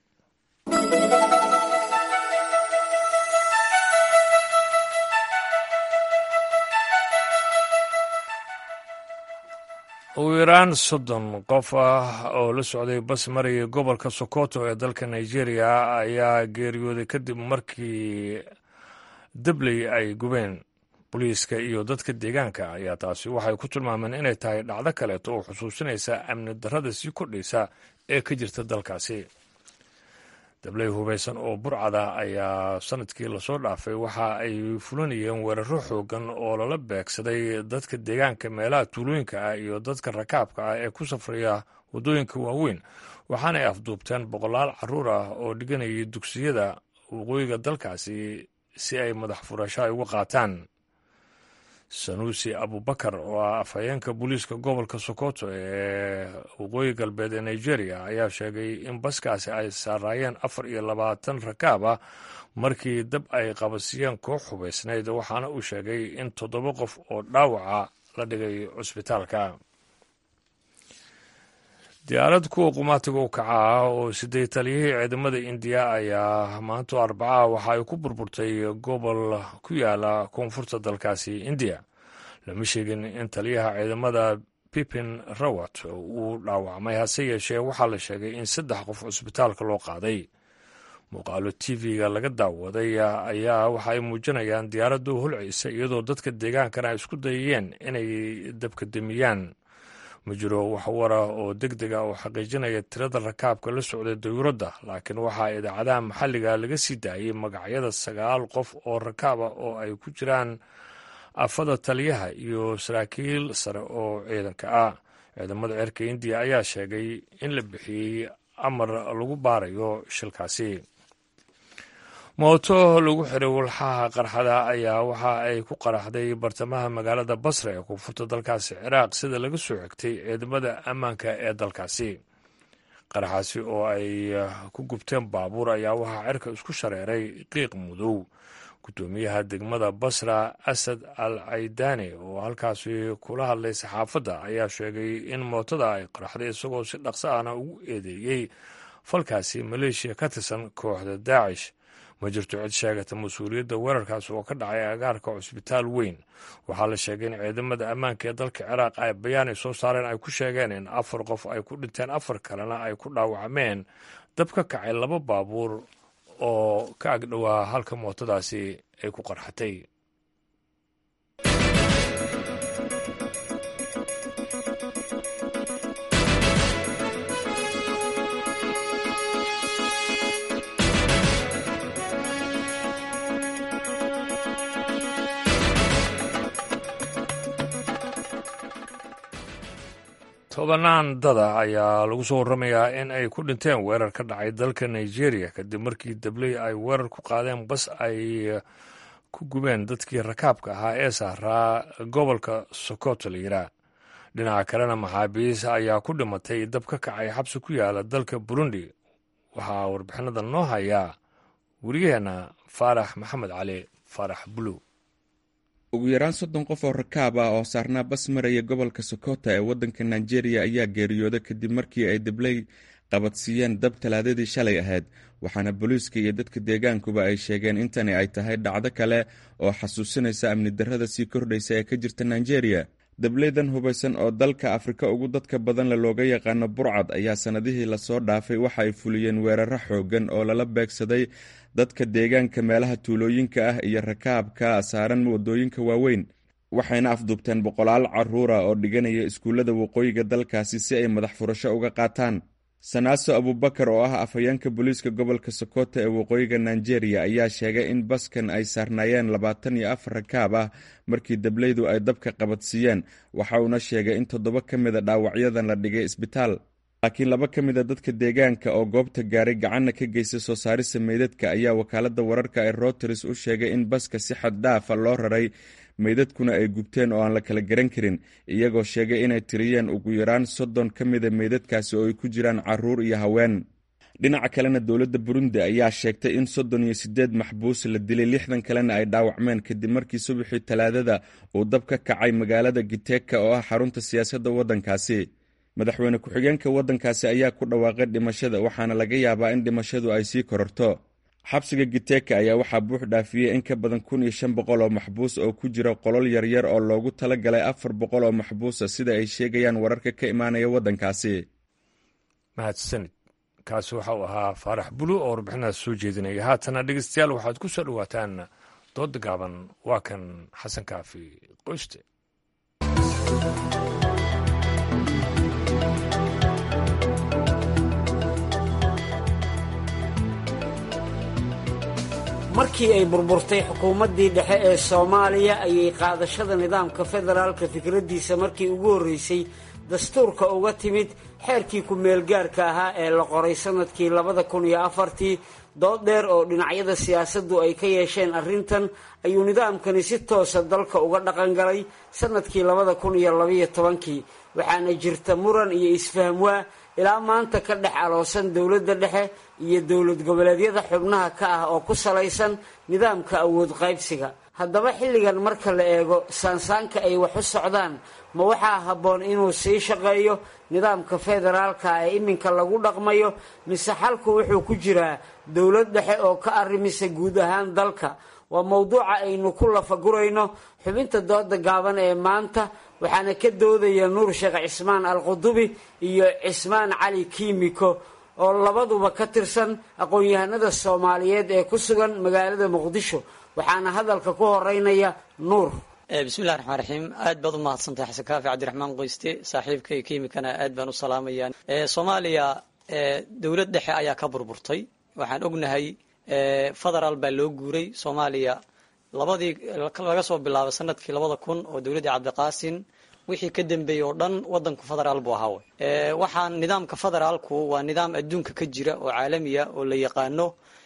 ugu yaraan soddon qof ah oo la socday bas maraya gobolka sokoto ee dalka nigeria ayaa geeriyooday kadib markii dabley ay gubeen booliiska iyo dadka deegaanka ayaa taasi waxay ku tilmaameen inay tahay dhacdo kaleeto oo xusuusinaysa amni darrada sii kordhaysa ee ka jirta dalkaasi dabley hubaysan oo burcada ayaa sanadkii lasoo dhaafay waxa ay fulinayeen weeraro xoogan oo lala beegsaday dadka deegaanka meelaha tuulooyinka ah iyo dadka rakaabka ah ee ku safraya waddooyinka waaweyn waxaana ay afduubteen boqolaal caruur ah oo dhiganayay dugsiyada waqooyiga dalkaasi si ay madax furasho ay uga qaataan sanuusi abubakar oo ah afhayeenka booliiska gobolka sokoto ee waqooyi galbeed ee nigeria ayaa sheegay in baskaasi ay saaraayeen afar iyo labaatan rakaab ah markii dab ay qabasiyeen koox hubaysnayd waxaana uu sheegay in toddoba qof oo dhaawaca la dhigay cusbitaalka diyaarad kuwa qumaatiga u kaca ah oo siday taliyihii ciidamada indiya ayaa maanto arbacaha waxa ay ku burburtay gobol ku yaala koonfurta dalkaasi indiya lama sheegin in taliyaha ciidamada pipin rawat uu dhaawacmay hase yeeshee waxaa la sheegay in saddex qof cusbitaalka loo qaaday muuqaalo tv-ga laga daawaday ayaa waxa ay muujinayaan diyaaraddu holcaysa iyadoo dadka deegaankana ay isku dayayeen inay dabka demiyaan ma jiro wax wara oo deg deg a oo xaqiijinaya tirada rakaabka la socday dayuuradda laakiin waxaa idaacadaha maxalliga laga sii daayey magacyada sagaal qof oo rakaab ah oo ay ku jiraan afada taliyaha iyo saraakiil sare oo ciidanka ah ciidamada cirka indiya ayaa sheegay in la bixiyey amar lagu baarayo shilkaasi mooto lagu xiray walxaha qarxada ayaa waxa ay ku qaraxday bartamaha magaalada basra ee koonfurta dalkaasi ciraaq sida laga soo xigtay ciidamada ammaanka ee dalkaasi qaraxaasi oo ay ku gubteen baabuur ayaa waxaa cirka isku shareeray qiiq mudow guddoomiyaha degmada basra asad al caydaani oo halkaasi kula hadlay saxaafadda ayaa sheegay in mootada ay qaraxday isagoo si dhaqso ahna ugu eedeeyey falkaasi maleeshiya ka tirsan kooxda daacish ma jirto cid sheegata mas-uuliyadda weerarkaas oo ka dhacay agaarka cusbitaal weyn waxaa la sheegay in ciidamada ammaanka ee dalka ciraaq ay bayaan ay soo saareen ay ku sheegeen in afar qof ay ku dhinteen afar kalena ay ku dhaawacmeen dab ka kacay laba baabuur oo ka agdhowaa halka mootadaasi ay ku qarxatay tobanaan dada ayaa lagu soo warramayaa in ay ku dhinteen weerar ka dhacay dalka nigeria kadib markii dabley ay weerar ku qaadeen bas ay ku gubeen dadkii rakaabka ahaa ee saaraa gobolka sokoto la yiraa dhinaca kalena maxaabiis ayaa ku dhimatay dab ka kacay xabsi ku yaala dalka burundi waxaa warbixinada noo hayaa weriyaheenna faarax maxamed cali faarax buluw ugu yaraan soddon qof oo rakaab ah oo saarnaa bas maraya gobolka sokota ee waddanka nigeria ayaa geeriyooda kadib markii ay dabley qabadsiiyeen dab talaadadii shalay ahayd waxaana booliiska iyo dadka deegaankuba ay sheegeen intani ay tahay dhacdo kale oo xasuusinaysa amni darrada sii kordhaysa ee ka jirta nigeria dableydan hubaysan oo dalka afrika ugu dadka badanle looga yaqaano burcad ayaa sannadihii lasoo dhaafay waxa ay fuliyeen weeraro xooggan oo lala beegsaday dadka deegaanka meelaha tuulooyinka ah iyo rakaabka saaran waddooyinka waaweyn waxayna afduubteen boqolaal caruura oo dhiganaya iskuullada waqooyiga dalkaasi si ay madax furasho uga qaataan sanaaso abubakar oo ah afhayeenka booliiska gobolka sokoto ee waqooyiga nigeria ayaa sheegay in baskan ay saarnaayeen labaatan iyo afar rakaab ah markii dableydu ay dabka qabadsiiyeen waxa uuna sheegay in toddoba ka mida dhaawacyadan la dhigay isbitaal laakiin laba ka mida dadka deegaanka oo goobta gaaray gacanna ka geystay soo saarista meydadka ayaa wakaaladda wararka ee routers u sheegay in baska si xad dhaafa loo raray meydadkuna ay gubteen oo aan la kala garan karin iyagoo sheegay inay tiriyeen ugu yaraan soddon ka mida meydadkaasi oo ay ku jiraan caruur iyo haween dhinaca kalena dowladda burundi ayaa sheegtay in soddon iyo siddeed maxbuus la dilay lixdan kalena ay dhaawacmeen kadib markii subaxii talaadada uu dab ka kacay magaalada giteka oo ah xarunta siyaasadda waddankaasi madaxweyne ku-xigeenka waddankaasi ayaa ku dhawaaqay dhimashada waxaana laga yaabaa in dhimashadu ay sii kororto xabsiga giteka ayaa waxaa buux dhaafiyey in ka badan kun iyo shan boqol oo maxbuus oo ku jira qolol yaryar oo loogu tala galay afar boqol oo maxbuusa sida ay sheegayaan wararka ka imaanaya waddankaasi mahadsanid kaasi waxa uu ahaa faarax bulu oo warbixinaas soo jeedinaya haatana dhegeystayaal waxaad ku soo dhowaataan dooda gaaban waa kan xasan kaafi qoyste markii ay burburtay xukuumaddii dhexe ee soomaaliya ayay qaadashada nidaamka federaalka fikraddiisa markii ugu horreysay dastuurka uga timid xeerkii ku-meelgaarka ahaa ee la qoray sanadkii labada kun iyo afartii dood dheer oo dhinacyada siyaasaddu ay ka yeesheen arrintan ayuu nidaamkani si toosa dalka uga dhaqangalay sanadkii labada kun iyo labaiyo tobankii waxaana jirta muran iyo isfahmwaa ilaa maanta ka dhex aloosan dowladda dhexe iyo dowlad goboleedyada xubnaha ka ah oo ku salaysan nidaamka awood qaybsiga haddaba xilligan marka la eego saansaanka ay wax u socdaan ma waxaa habboon inuu sii shaqeeyo nidaamka federaalka ee iminka lagu dhaqmayo mise xalku wuxuu ku jiraa dowlad dhexe oo ka arrimisa guud ahaan dalka waa mowduuca aynu ku lafagurayno xubinta dooda gaaban ee maanta waxaana ka doodaya nuur sheekh cismaan alqudubi iyo cismaan cali kiimiko oo labaduba ka tirsan aqoon-yahanada soomaaliyeed ee ku sugan magaalada muqdisho waxaana hadalka ku horeynaya nuur bismillahi raxmaan raxiim aad baad u mahadsantahay xasan kaafi cabdiraxmaan qoyste saaxiibka iyo kiimikana aad baan u salaamayaa soomaaliya dowlad dhexe ayaa ka burburtay waxaan ognahay federaal baa loo guuray soomaaliya labadii laga soo bilaabo sanadkii labada kun oo dowladdii cabdiqaasin wixii ka dambeeyey oo dhan wadanku federaal buu ahaa waxaan nidaamka federaalku waa nidaam adduunka ka jira oo caalamiya oo la yaqaano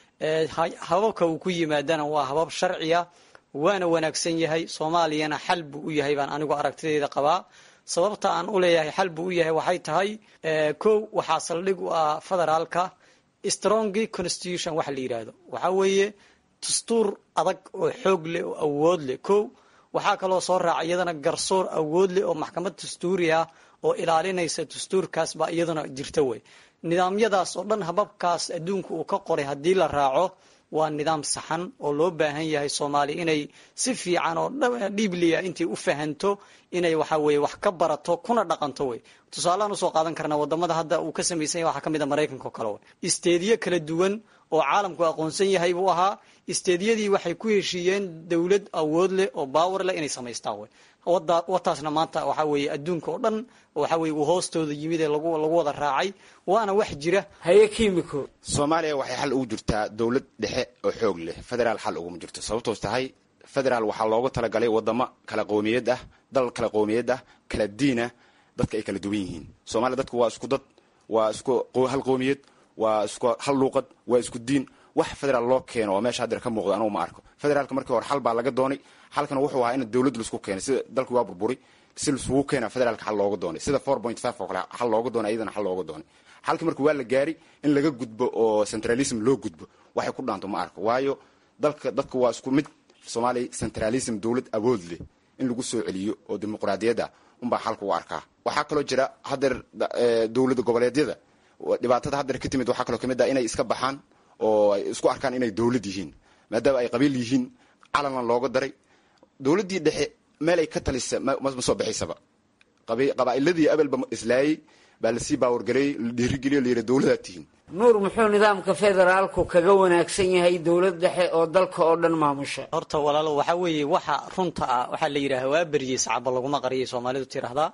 hababka uu ku yimaadana waa habab sharciya waana wanaagsan yahay soomaaliyana xal buu u yahay baan anigu aragtideeda qabaa sababta aan u leeyahay xal buu u yahay waxay tahay kow waxaa saldhig u ah federaalka strongy constitution waxa la yidhaahdo waxaa weeye dastuur adag oo xoog leh oo awood leh kow waxaa kaloo soo raaca iyadana garsoor awood leh oo maxkamad dastuuri ah oo ilaalinaysa dastuurkaas baa iyadana jirta wey nidaamyadaas oo dhan hababkaas adduunka uu ka qoray haddii la raaco waa nidaam saxan oo loo baahan yahay soomaaliya inay si fiican oo dhiibliya intay u fahanto inay waxa weye wax ka barato kuna dhaqanto wey tusaalehaan usoo qaadan karna wadamada hadda uu ka samaysan yahay waxaa ka mid a maraykanka oo kale wey isteediyo kala duwan oo caalamku aqoonsan yahay buu ahaa isteediyadii waxay ku heshiiyeen dowlad awood leh oo baawar leh inay samaystaan wey wataasna maanta waxaa weeye adduunka oo dhan waxa weye uu hoostooda yimid ee lagu lagu wada raacay waana wax jira haye kimiko soomaaliya waxay xal ugu jirtaa dowlad dhexe oo xoog leh federaal xal uguma jirto sababtoos tahay federaal waxaa loogu talagalay wadamo kala qowmiyad ah dal kala qowmiyad ah kala diinah dadka ay kala duwan yihiin soomaaliya dadku waa isku dad waa isku hal qowmiyad waa isku hal luuqad waa isku diin wax federaal loo keeno oo meesha hadeer ka muuqdo anugu ma arko federaalka markii hore xal baa laga doonay xalkana wuxuu ahaa in dowlad laisku keenay sida dalkii waa burburi si laisugu keena federaalka xal looga doonay sida four point five oo kale xal looga doonay iyadana xal looga doonay xalkii marka waa la gaari in laga gudbo oo centralism loo gudbo waxay ku dhaanto ma arko waayo dalka dadka waa isku mid soomaaliya centralism dowlad awood leh in lagu soo celiyo oo dimuqraadiyadda unbaa xalka u arkaa waxaa kaloo jira hadeer dowlada goboleedyada dhibaatada hadeer ka timid waxaa kaloo kamid ah inay iska baxaan oo ay isku arkaan inay dowlad yihiin maadaama ay qabiil yihiin calanna looga daray dowladdii dhexe meel ay ka talisa ma soo baxaysaba qabaa'iladii abelba islaayey baa lasii baawargareeyey la dhiirigeliyo la yidhi dowladaad tihiin nuur muxuu nidaamka federaalku kaga wanaagsan yahay dowlad dhexe oo dalka oo dhan maamusha horta walaalo waxaa weeye waxa runta ah waxaa la yidhaha waa beriyey sacaba laguma qariyay soomaalidu tiraahdaa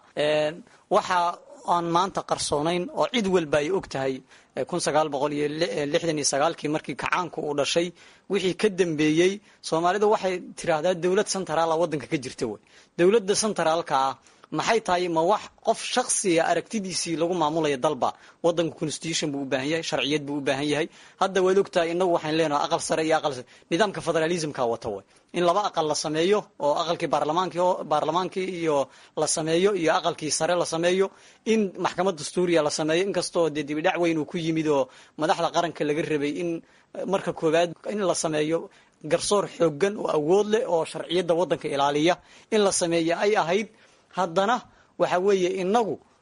waxa aan maanta qarsoonayn oo cid walba ay og tahay kun sagaal boqol iyo lixdan iyo sagaalkii markii kacaanku uu dhashay wixii ka dambeeyey soomaalida waxay tiraahdaa dowlad centraala waddanka ka jirta wey dowladda centraalka ah maxay tahay ma wax qof shaksiga aragtidiisii lagu maamulaya dalba wadanka constitution buu u baahan yahay sharciyad buu u baahan yahay hadda waad ogtahay inagu waxaan leenahay aqal sare iyo aqal nidaamka federalismka wata way in laba aqal la sameeyo oo aqalkii baarlamaankii baarlamaankii iyo la sameeyo iyo aqalkii sare la sameeyo in maxkamad dastuuriya la sameeyo inkastoo dee dibidhac weyn uu ku yimid oo madaxda qaranka laga rabay in marka koowaad in la sameeyo garsoor xoogan oo awood leh oo sharciyadda waddanka ilaaliya in la sameeyo ay ahayd haddana waxa weeye inagu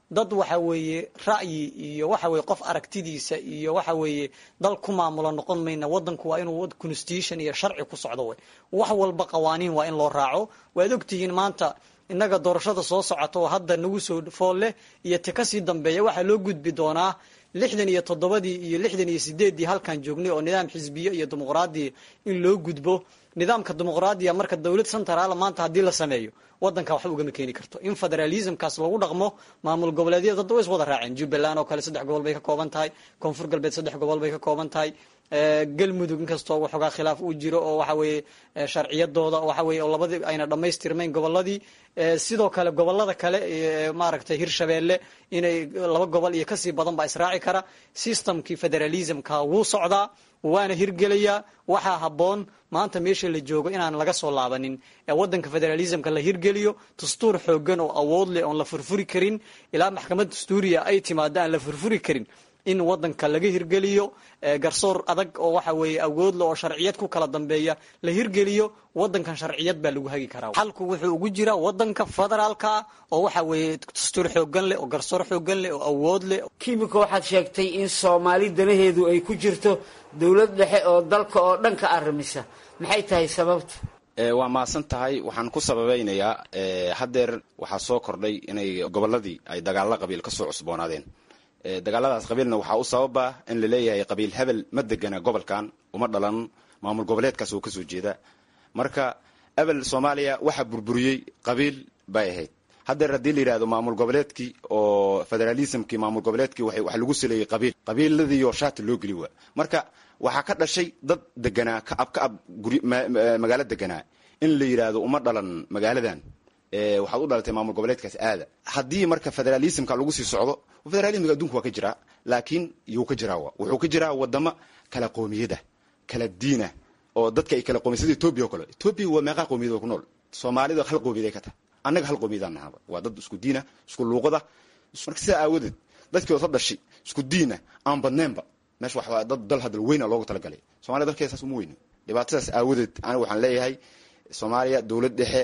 dad waxa weeye ra'yi iyo waxa weye qof aragtidiisa iyo waxa weeye dal ku maamulo noqon mayna wadanku waa inuu constitution iyo sharci ku socdo wey wax walba qawaaniin waa in loo raaco waad ogtihiin maanta innaga doorashada soo socota oo hadda nagu soo fool leh iyo ti kasii dambeeya waxaa loo gudbi doonaa lixdan iyo toddobadii iyo lixdan iyo sideeddii halkan joognay oo nidaam xisbiye iyo dimuqraadiya in loo gudbo nidaamka dimuqraadiya marka dowlad centraala maanta haddii la sameeyo wadanka waxba ugama keeni karto in federalismkaas lagu dhaqmo maamul goboleedyada dad way is wada raaceen jubbaland oo kale saddex gobol bay ka kooban tahay koonfur galbeed saddex gobol bay ka kooban tahay galmudug inkastoo waxoogaa khilaaf uu jiro oo waxa weeye sharciyadooda waxa weye oo labadii ayna dhammaystirmayn goboladii sidoo kale gobolada kale maaragtay hirshabeelle inay laba gobol iyo kasii badan baa israaci kara systemkii federalismka wuu socdaa waana hirgelayaa waxaa habboon maanta meesha la joogo inaan laga soo laabanin ee wadanka federalismka la hirgeliyo dastuur xoogan oo awood leh oon la furfuri karin ilaa maxkamad dastuuriya ay timaado aan la furfuri karin in wadanka laga hirgeliyo garsoor adag oo waxa weeye awoodle oo sharciyad ku kala dambeeya la hirgeliyo wadankan sharciyad baa lagu hagi karaa xalku wuxuu ugu jiraa wadanka federaalka oo waxa weeye dastuur xoogan leh oo garsoor xoogan leh oo awood leh kimika waxaad sheegtay in soomaali danaheedu ay ku jirto dowlad dhexe oo dalka oo dhan ka arrimisa maxay tahay sababta waa mahadsan tahay waxaan ku sababeynayaa haddeer waxaa soo kordhay inay gobolladii ay dagaalla qabiil ka soo cusboonaadeen dagaaladaas qabiilna waxaa u sababa in la leeyahay qabiil hebel ma degana gobolkan uma dhalan maamul goboleedkaas oo kasoo jeeda marka ebel soomaaliya waxaa burburiyey qabiil bay ahayd haddeer haddii la yidhahdo maamul goboleedkii oo federalismkii maamul goboleedkii waxa lagu saleeyey qabiil qabiiladiioo shaati loo geli waa marka waxaa ka dhashay dad deganaa ka ab ka ab guri magaalo deganaa in la yidhaahdo uma dhalan magaaladan waxaad u dhalatay maamul goboleedkaas aada haddii marka federalismka lagu sii socdo federalismka adduunka waa ka jiraa laakiin yuu ka jiraa wuxuu ka jiraa wadamo kala qoomiyada kala diina oo dadka ay kala qoomiyad sida etoobiya oo kale etoobiya waa meeqaa qoomiyad oo ku nool soomaalida hal qoomiyad ay ka tahay annaga hal qoomiyadaan nahaba waa dad isku diina isku luuqada marka sidaa aawadeed dadkii wada dhashay isku diina aan badneenba meesha waxaa dad dal hadal weyna loogu talagalay soomaliya dalkeeda saas uma weyno dhibaatadaas aawadeed aniga waxaan leeyahay soomaaliya dowlad dhexe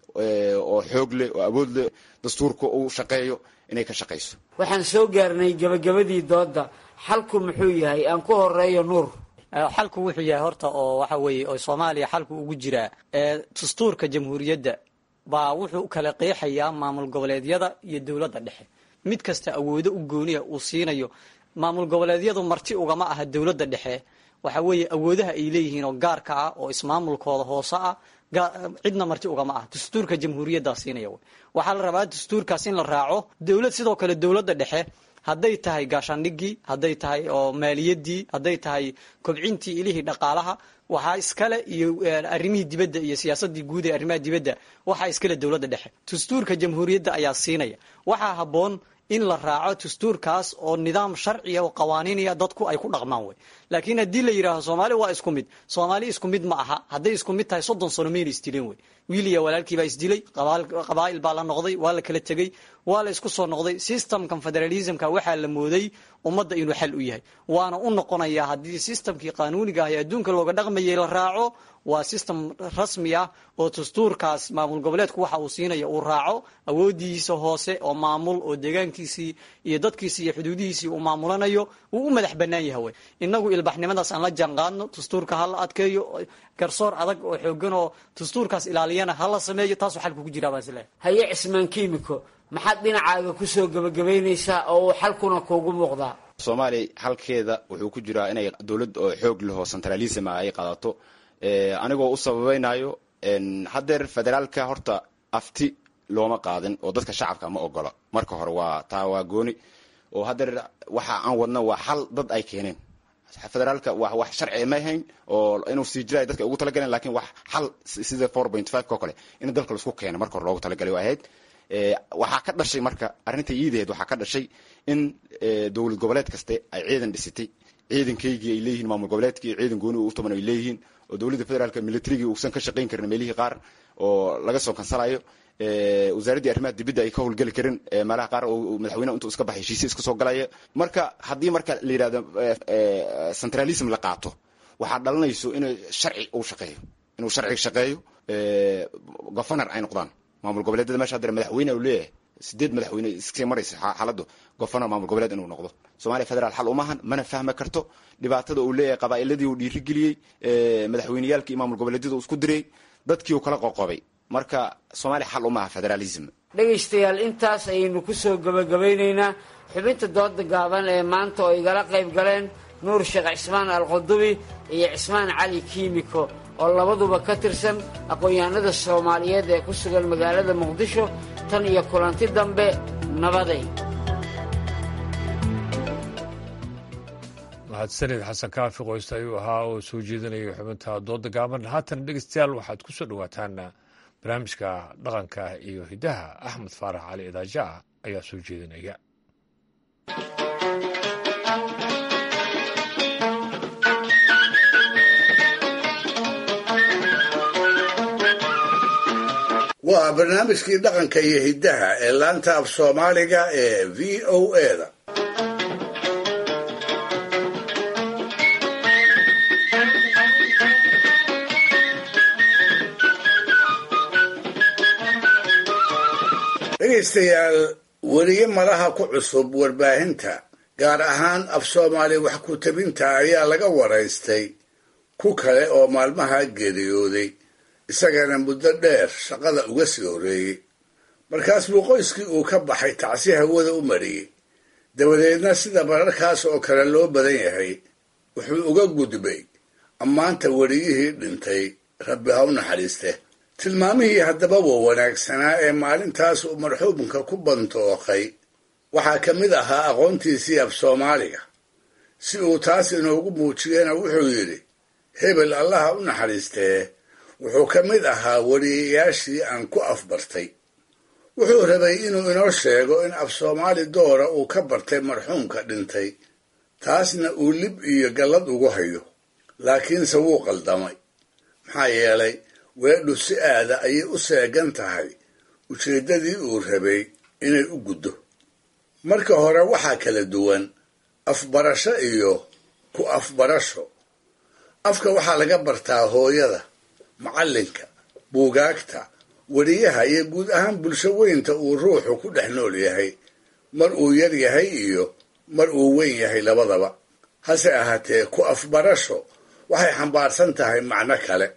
oo xoog leh oo awood leh dastuurka uu shaqeeyo inay ka shaqayso waxaan soo gaarnay gabagabadii doodda xalku muxuu yahay aan ku horeeyo nuur xalku wuxuu yahay horta oo waxa weeye oo soomaaliya xalku ugu jiraa dastuurka jamhuuriyadda baa wuxuu kala qeexayaa maamul goboleedyada iyo dowladda dhexe mid kasta awoodo u gooniya uu siinayo maamul goboleedyadu marti ugama aha dowladda dhexe waxa weeye awoodaha ay leeyihiin oo gaarka ah oo ismaamulkooda hoose ah cidna marti ugama ah dastuurka jamhuuriyaddaa siinaya wy waxaa la rabaa dastuurkaas in la raaco dowlad sidoo kale dowladda dhexe hadday tahay gaashaandhigii hadday tahay oo maaliyadii hadday tahay kobcintii ilihii dhaqaalaha waxaa iskale iyo arrimihii dibadda iyo siyaasadii guud ee arrimaha dibadda waxaa iskale dowladda dhexe dastuurka jamhuuriyadda ayaa siinaya waxaa habboon in la raaco dastuurkaas oo nidaam sharciya oo qawaaniinaya dadku ay ku dhaqmaan wey laakiin haddii la yidhaaho soomaali waa isku mid soomaali isku mid ma aha hadday isku mid tahay soddon sano mayna isdileen wey wiil iyo walaalkii baa isdilay qabaa'il baa la noqday waa la kala tegey waa la isku soo noqday systemkan federalismka waxaa la mooday ummadda inuu xal u yahay waana u noqonayaa haddii systemkii qaanuuniga ah ee adduunka looga dhaqmayay la raaco waa system rasmi ah oo dastuurkaas maamul goboleedku waxa uu siinaya uu raaco awoodiisa hoose oo maamul oo deegaankiisii iyo dadkiisii iyo xuduudihiisii uu maamulanayo wuu u madax bannaan yaha wey innagu ilbaxnimadaas aan la jaanqaadno dastuurka ha la adkeeyo garsoor adag oo xoogan oo dastuurkaas ilaaliyana ha la sameeyo taasuu xalku ku jiraa baan isleehay haye cismaan kiimiko maxaad dhinacaaga kusoo gebagabaynaysaa oo uu xalkuna kuugu muuqdaa soomaaliya xalkeeda wuxuu ku jiraa inay dowlad oo xoog leh oo centralism ah ay qaadato anigoo u sababaynayo haddeer federaalka horta afti looma qaadin oo dadka shacabka ma ogola marka hore waa taa waa gooni oo haddeer waxa aan wadna waa xal dad ay keeneen federaalka wa wax sharci ma ahayn oo inuu sii jiraay dadka ugu talagaleen lakin wax xal sida four point five oo kale in dalka laisku keeno marka hore loogu talagalay waa ahayd waxaa ka dhashay marka arrinta iidaheed waxaa ka dhashay in dowlad goboleed kaste ay ciidan dhisitay ciidankaygii ay leeyihiin maamul goboleedkii ciidan gooni u taban ay leeyihiin oo dowladda federaalka militarigii uusan ka shaqayn karin meelihii qaar oo laga soo kansalayo wasaaraddii arrimaha dibadda ay ka howlgeli karin meelaha qaar oo madaxweyneha intuu iska baxay heshiisya iska soo galaya marka haddii marka la yidhahdo centralism la qaato waxaa dhalanayso inuu sharci uu shaqeeyo inuu sharci shaqeeyo governor ay noqdaan maamul goboleedyada meesha haddana madaxweyne u leeyahay sideed madaxweyne iskay maraysa xaaladdu gofernor maamul goboleed inuu noqdo soomaaliya federaal xal umahan mana fahmi karto dhibaatada uu leeyahay qabaa'iladii uu dhiirigeliyey madaxweyneyaalkii iyo maamul goboleedyada uu isku diray dadkii uu kala qoqobay marka soomaaliya xal umaha federalism dhegaystayaal intaas ayaynu kusoo gabagabaynaynaa xubinta dooda gaaban ee maanta oo igala qayb galeen nuur sheekh cismaan alqudubi iyo cismaan cali kiimiko oo labaduba ka tirsan aqoon-yahanada soomaaliyeed ee ku sugan magaalada muqdisho tan iyo kulanti dambe nabaday mahadsanid xasan kaafi qoysta ayuu ahaa oo soo jeedinayay xubinta dooda gaaban haatan dhegeystayaal waxaad ku soo dhowaataan barnaamijka dhaqanka iyo hiddaha axmed faarax cali idaaja ayaa soo jeedinaya waa barnaamijkii dhaqanka iyo hiddaha ee laanta af soomaaliga ee v o eda dhegaystayaal weliye malaha ku cusub warbaahinta gaar ahaan af soomaali wax ku tabinta ayaa laga waraystay ku kale oo maalmaha geeriyooday isagana muddo dheer shaqada uga sii horreeyey markaas buu qoyskii uu ka baxay tacsi hawada u mariyey dabadeedna sida mararkaas oo kale loo badan yahay wuxuu uga gudbay ammaanta weliyihii dhintay rabbi ha u naxariiste tilmaamihii haddaba wa wanaagsanaa ee maalintaas uu marxuumka ku bantooqay waxaa ka mid ahaa aqoontiisii af soomaaliga si uu taas inoogu muujiyena wuxuu yidhi hebel allaha u naxariistee wuxuu ka mid ahaa weliyayaashii aan ku afbartay wuxuu rabay inuu inoo sheego in af soomaali doora uu ka bartay marxuumka dhintay taasna uu lib iyo gallad ugu hayo laakiinse wuu qaldamay maxaa yeelay weedhu si aada ayay u seegan tahay ujeeddadii uu rabay inay u guddo marka hore waxaa kala duwan afbarasho iyo ku afbarasho afka waxaa laga bartaa hooyada macallinka buugaagta weliyaha iyo guud ahaan bulsho weynta uu ruuxu ku dhex nool yahay mar uu yar yahay iyo mar uu weyn yahay labadaba hase ahaatee ku afbarasho waxay xambaarsan tahay macno kale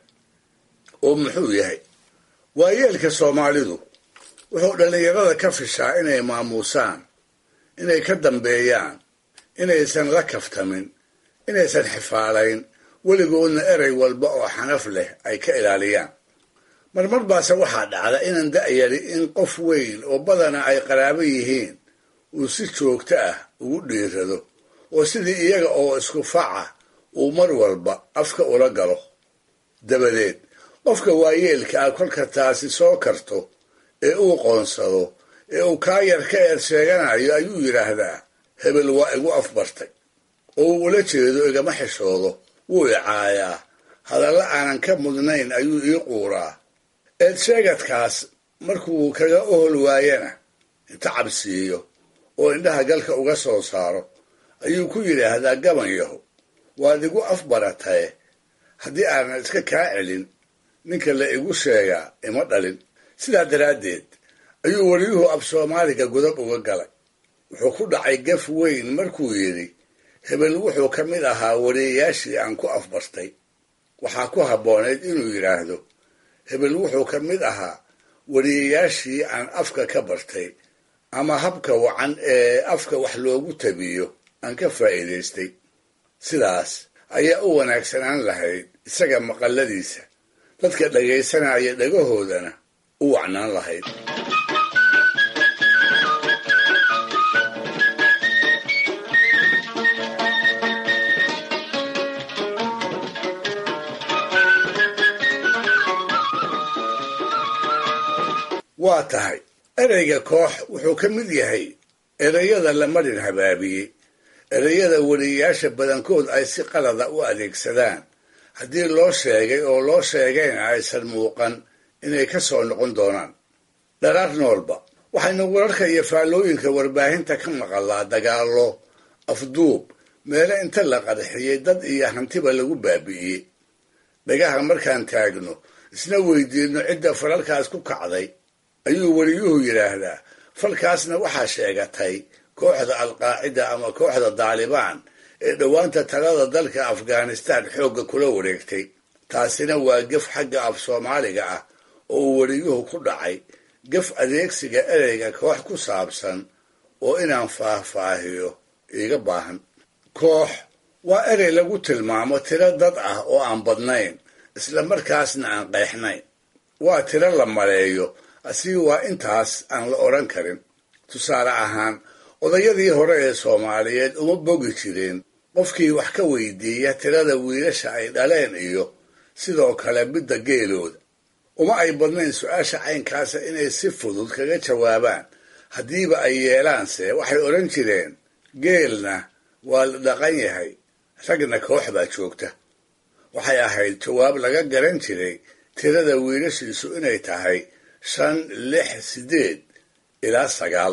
oo muxuu yahay waayeelka soomaalidu wuxuu dhallinyarada ka fishaa inay maamuusaan inay ka dambeeyaan inaysan la kaftamin inaysan xifaalayn weligoodna erey walba oo xanaf leh ay ka ilaaliyaan marmar baase waxaa dhacda inaan da'yari in qof weyn oo badana ay qaraabo yihiin uu si joogto ah ugu dhiirado oo sidii iyaga oo isku faca uu mar walba afka ula galo dabadeed qofka waayeelka ah kolka taasi soo karto ee uu qoonsado ee uu kaa yar ka eer sheeganayo ayuu yidhaahdaa hebel waa igu afbartay oo uu ula jeedo igama xishoodo wuu icaayaa hadalla aanan ka mudnayn ayuu ii quuraa eed sheegadkaas markuu kaga ohol waayana inta cabsiiyo oo indhaha galka uga soo saaro ayuu ku yidhaahdaa gaban yaho waad igu afbarataye haddii aanan iska kaa celin ninka la igu sheegaa ima dhalin sidaa daraaddeed ayuu weliyuhu af soomaaliga godab uga galay wuxuu ku dhacay gaf weyn markuu yidhi hebel wuxuu ka mid ahaa weliyayaashii aan ku afbartay waxaa ku habboonayd inuu yidhaahdo hebel wuxuu ka mid ahaa weliyayaashii aan afka ka bartay ama habka wacan ee afka wax loogu tabiyo aan ka faa'iidaystay sidaas ayaa u wanaagsanaan lahayd isaga maqalladiisa dadka dhagaysanaya dhagahoodana u wacnaan lahayd waa tahay ereyga koox wuxuu ka mid yahay ereyada la marin habaabiyey ereyada weliyayaasha badankood ay si qalada u adeegsadaan haddii loo sheegay oo loo sheegayna aysan muuqan inay ka soo noqon doonaan dharaar noolba waxaynu wararka iyo faallooyinka warbaahinta ka maqalaa dagaallo afduub meelo inta la qarxiyey dad iyo hantiba lagu baabi'iyey dhagaha markaan taagno isna weydiinno cidda falalkaas ku kacday ayuu weliyuhu yidhaahdaa falkaasna waxaa sheegatay kooxda alqaacida ama kooxda daalibaan ee dhowaanta talada dalka afghanistan xoogga kula wareegtay taasina waa gef xagga af soomaaliga ah oo uu weriyuhu ku dhacay gef adeegsiga ereyga koox ku saabsan oo inaan faahfaahiyo iiga baahan koox waa erey lagu tilmaamo tiro dad ah oo aan badnayn isla markaasna aan qeexnayn waa tiro la maleeyo asigi waa intaas aan la odhan karin tusaale ahaan odayadii hore ee soomaaliyeed uma bogi jireen qofkii wax ka weydiiya tirada wiilasha ay dhaleen iyo sidoo kale midda geelooda uma ay badnayn su-aasha caynkaasa inay si fudud kaga jawaabaan haddiiba ay yeelaanse waxay odhan jireen geelna waa la dhaqan yahay ragna koox baa joogta waxay ahayd jawaab laga garan jiray tirada wiilashiisu inay tahay shan lix siddeed ilaa sagaal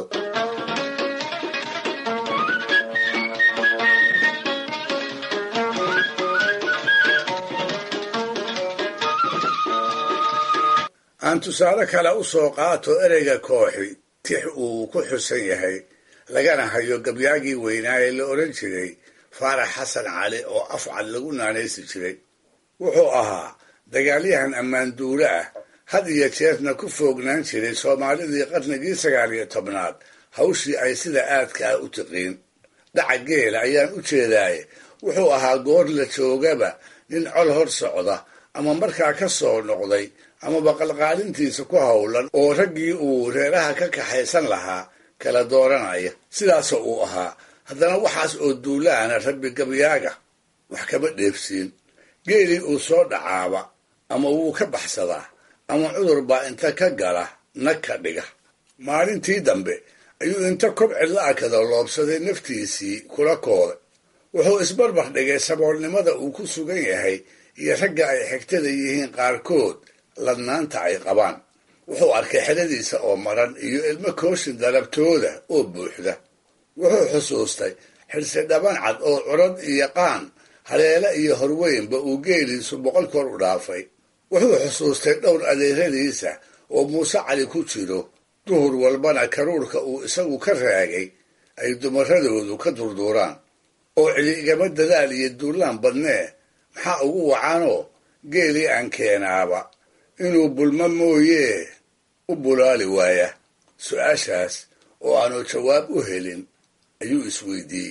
aan tusaale kale u soo qaato ereyga kooxi tix uu ku xusan yahay lagana hayo gabyaagii weynaa ee la odhan jiray faarax xasan cali oo afcad lagu naanaysi jiray wuxuu ahaa dagaalyahan ammaanduule ah had iyo jeerna ku foognaan jiray soomaalidii qarnigii sagaal iyo tobnaad hawshii ay sida aadka ah u tiqiin dhaca geela ayaan u jeedaaye wuxuu ahaa goor la joogaba nin col hor socda ama markaa ka soo noqday amaba qalqaalintiisa ku howlan oo raggii uu reeraha ka kaxaysan lahaa kala dooranaya sidaasoo uu ahaa haddana waxaas oo duulaana rabbi gabyaaga wax kama dheefsiin geelii uu soo dhacaaba ama wuu ka baxsadaa ama cudur baa inta ka gala nag ka dhiga maalintii dambe ayuu inta kobci la-akada loobsaday naftiisii kula kooday wuxuu isbarbar dhigay saboolnimada uu ku sugan yahay iyo ragga ay xigtada yihiin qaarkood ladnaanta ay qabaan wuxuu arkay xeladiisa oo maran iyo ilmo kooshin dalabtooda oo buuxda wuxuu xusuustay xirsi dhaban cad oo curad iyo qaan haleele iyo horweynba uu geeliisu boqol kor u dhaafay wuxuu xusuustay dhowr adeeradiisa oo muuse cali ku jiro duhur walbana karuurka uu isagu ka raagay ay dumaradoodu ka durduuraan oo cili igama dadaal iyo duulaan badnee maxaa ugu wacanoo geelii aan keenaaba inuu bulmo mooyee u bulaali waaya su-aashaas oo aanu jawaab u helin ayuu isweydiiyey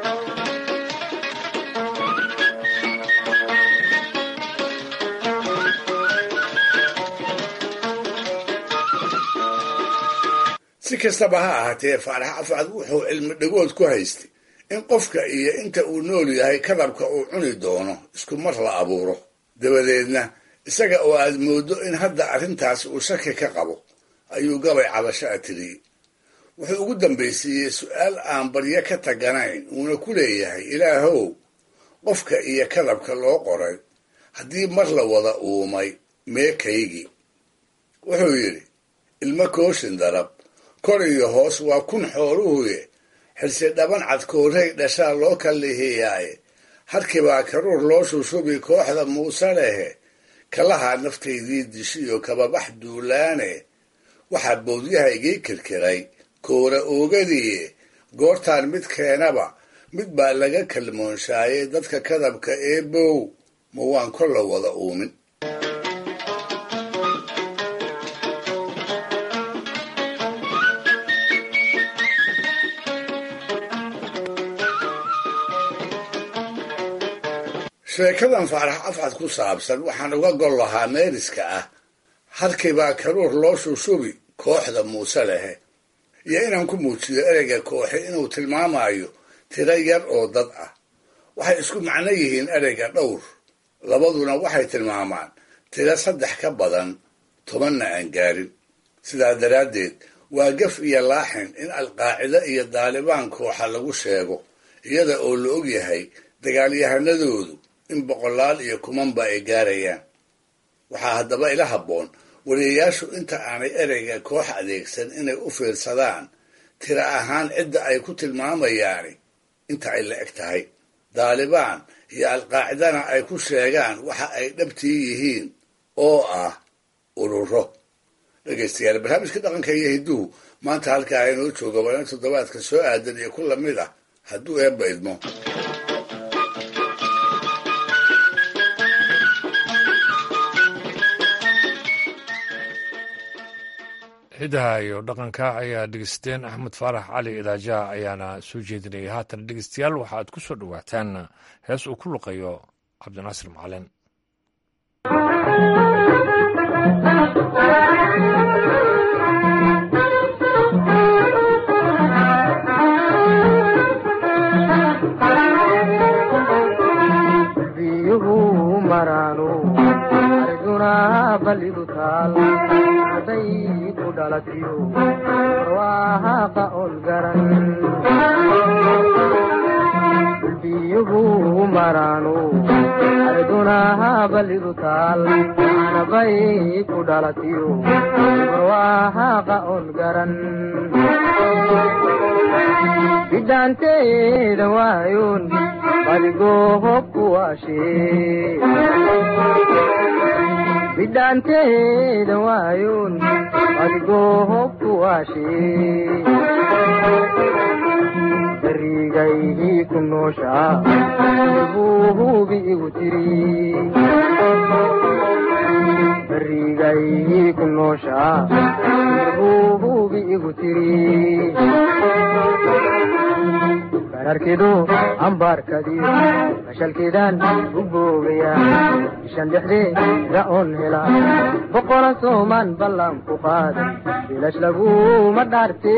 si kastaba ha ahaatee faarax afcad wuxuu cilmi dhagood ku haystay in qofka iyo inta uu nool yahay kadabka uu cuni doono isku mar la abuuro dabadeedna isaga oo aad mooddo in hadda arrintaas uu shaki ka qabo ayuu gabay cabasho a tiriyey wuxuu ugu dambaysiiyey su-aal aan baryo ka taganayn uuna ku leeyahay ilaahow qofka iyo kadabka loo qoray haddii mar la wada uumay meekaygii wuxuu yidhi ilmo kooshin darab kor iyo hoos waa kun xooluhuye xirsi dhaban cad koorey dhashaa loo kallihiyaaye harkibaa karuur loo shushubi kooxda muuse lehe kalahaa naftaydii dishiyo kababax duulaane waxaa boodyahaygii kirkiray koora oogadiiye goortaan mid keenaba mid baa laga kalmoonshaayay dadka kadabka ee bow ma waan kolla wada uumin sheekadan faarax afcad ku saabsan waxaan uga gol lahaa meeriska ah harkibaa karuur loo shushubi kooxda muuse lehe iyo inaan ku muujiyo ereyga kooxi inuu tilmaamayo tiro yar oo dad ah waxay isku macno yihiin ereyga dhowr labaduna waxay tilmaamaan tiro saddex ka badan tobanna aan gaarin sidaa daraaddeed waa gaf iyo laaxin in alqaacida iyo daalibaan kooxa lagu sheego iyada oo la og yahay dagaalyahanadoodu in boqolaal iyo kumanba ay gaarayaan waxaa haddaba ila habboon wariyayaashu inta aanay ereyga koox adeegsan inay u fiirsadaan tiro ahaan cidda ay ku tilmaamayaani inta ay la eg tahay daalibaan iyo alqaacidana ay ku sheegaan waxa ay dhabtii yihiin oo ah ururo dhegaystayaal barnaamijka dhaqanka iyo hidduhu maanta halkaa inoo jooga waana toddobaadka soo aadan iyo ku lamid ah hadduu eebba idmo hidaha iyo dhaqanka ayaa dhegeysteen axmed faarax cali idaajaha ayaana soo jeedinayay haatan dhegeystayaal waxaad ku soo dhowaataan hees uu ku luqayo cabdinaasir macalin biyuhu maraanu arjuna balidu taal haday ku dhalatiyo waahaqa on garan biyuhu maraanu arjuna balidu taal anabay ku dhalatiyo waahaqa on garan bidhaanteeda waayoon badigoohob kuwaashee bidhaanteeda waayoon badigoohob kuwaashee barigaygii ku nooshaa buu hubi igu tiri barigaygii ku nooshaa buu hubi igu tiri bararkidu ambaarkadiyo mashalkiidaan u boogaya bishan dhexdeeda oon hela boqola soomaan ballan ku qaada bilash laguma dhaarte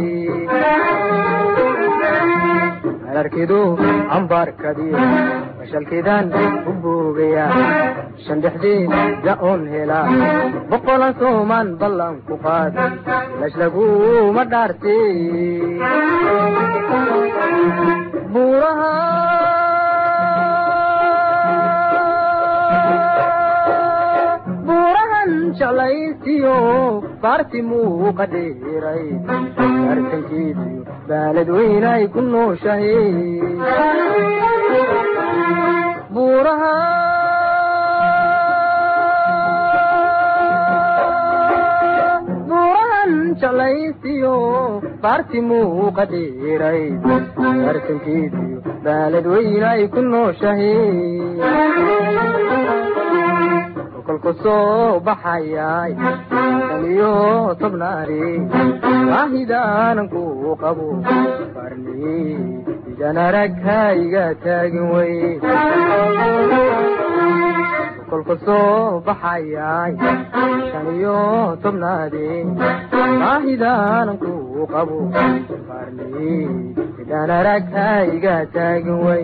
bararkidu ambaarkadiyo mashalkiidaan u boogaya bishan dhexdeeda oon hela boqola soomaan ballan ku qaada bilash laguma dhaarte buuraha buurahan jeclaysiyo baarti muuqa dheeray bartankeediyo baalad weynay ku nooshahe buuraha buurahan jeclaysiyo baarti muuqa dheeray bartankeediyo baalad weynay ku nooshahe kolku soo baxayay shan iyo tobnaari waahidaanan ku qabo barni idan arag hayga taagin wey kolku soo baxayay shan iyo tobnaadi waahidaanan ku qabo barni idan arag hayga taagin wey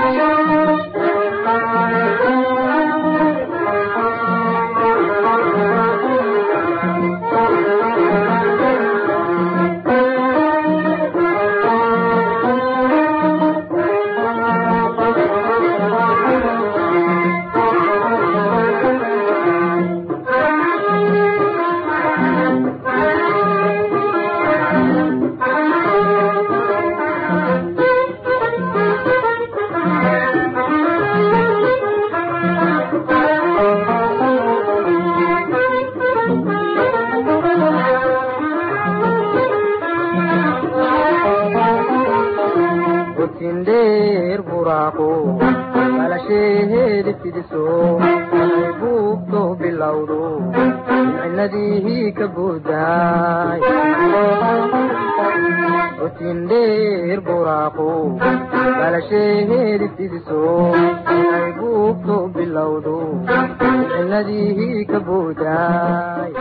dheer buraaqo balasheedi fidiso ay buugto bilowdo micnadii ka buudaay otin dheer buraaqo balasheedi fidiso ay buugto bilowdo micnadii ka buudaay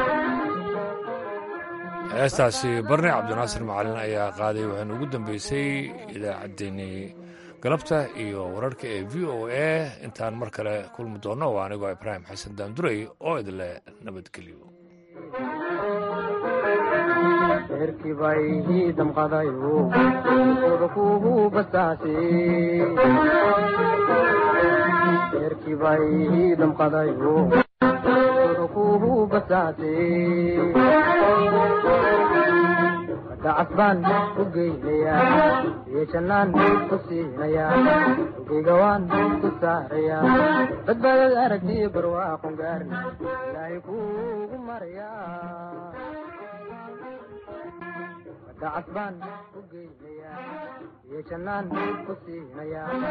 heestaasi barne cabdinaasir macalin ayaa qaaday waxaana ugu dambeysay idaacaddeenii galabta iyo wararka ee v o a intaan mar kale kulmi doonno waa anigoo ibraahim xasan daanduray oo idinle nabadgelyo reerkii bay ii damqadayo oda kuhu basaase reerkii bay ii damqadayo oda kuhu basaase dacas baan ku geynayaa iyo jannaan ku siinayaa ogeyga waan ku saarayaa badbaadad aragtiyo barwaaqon gaarna ilaahay kuugu marayaa dacas baan ku geynayaa iyo jannaan ku siinayaa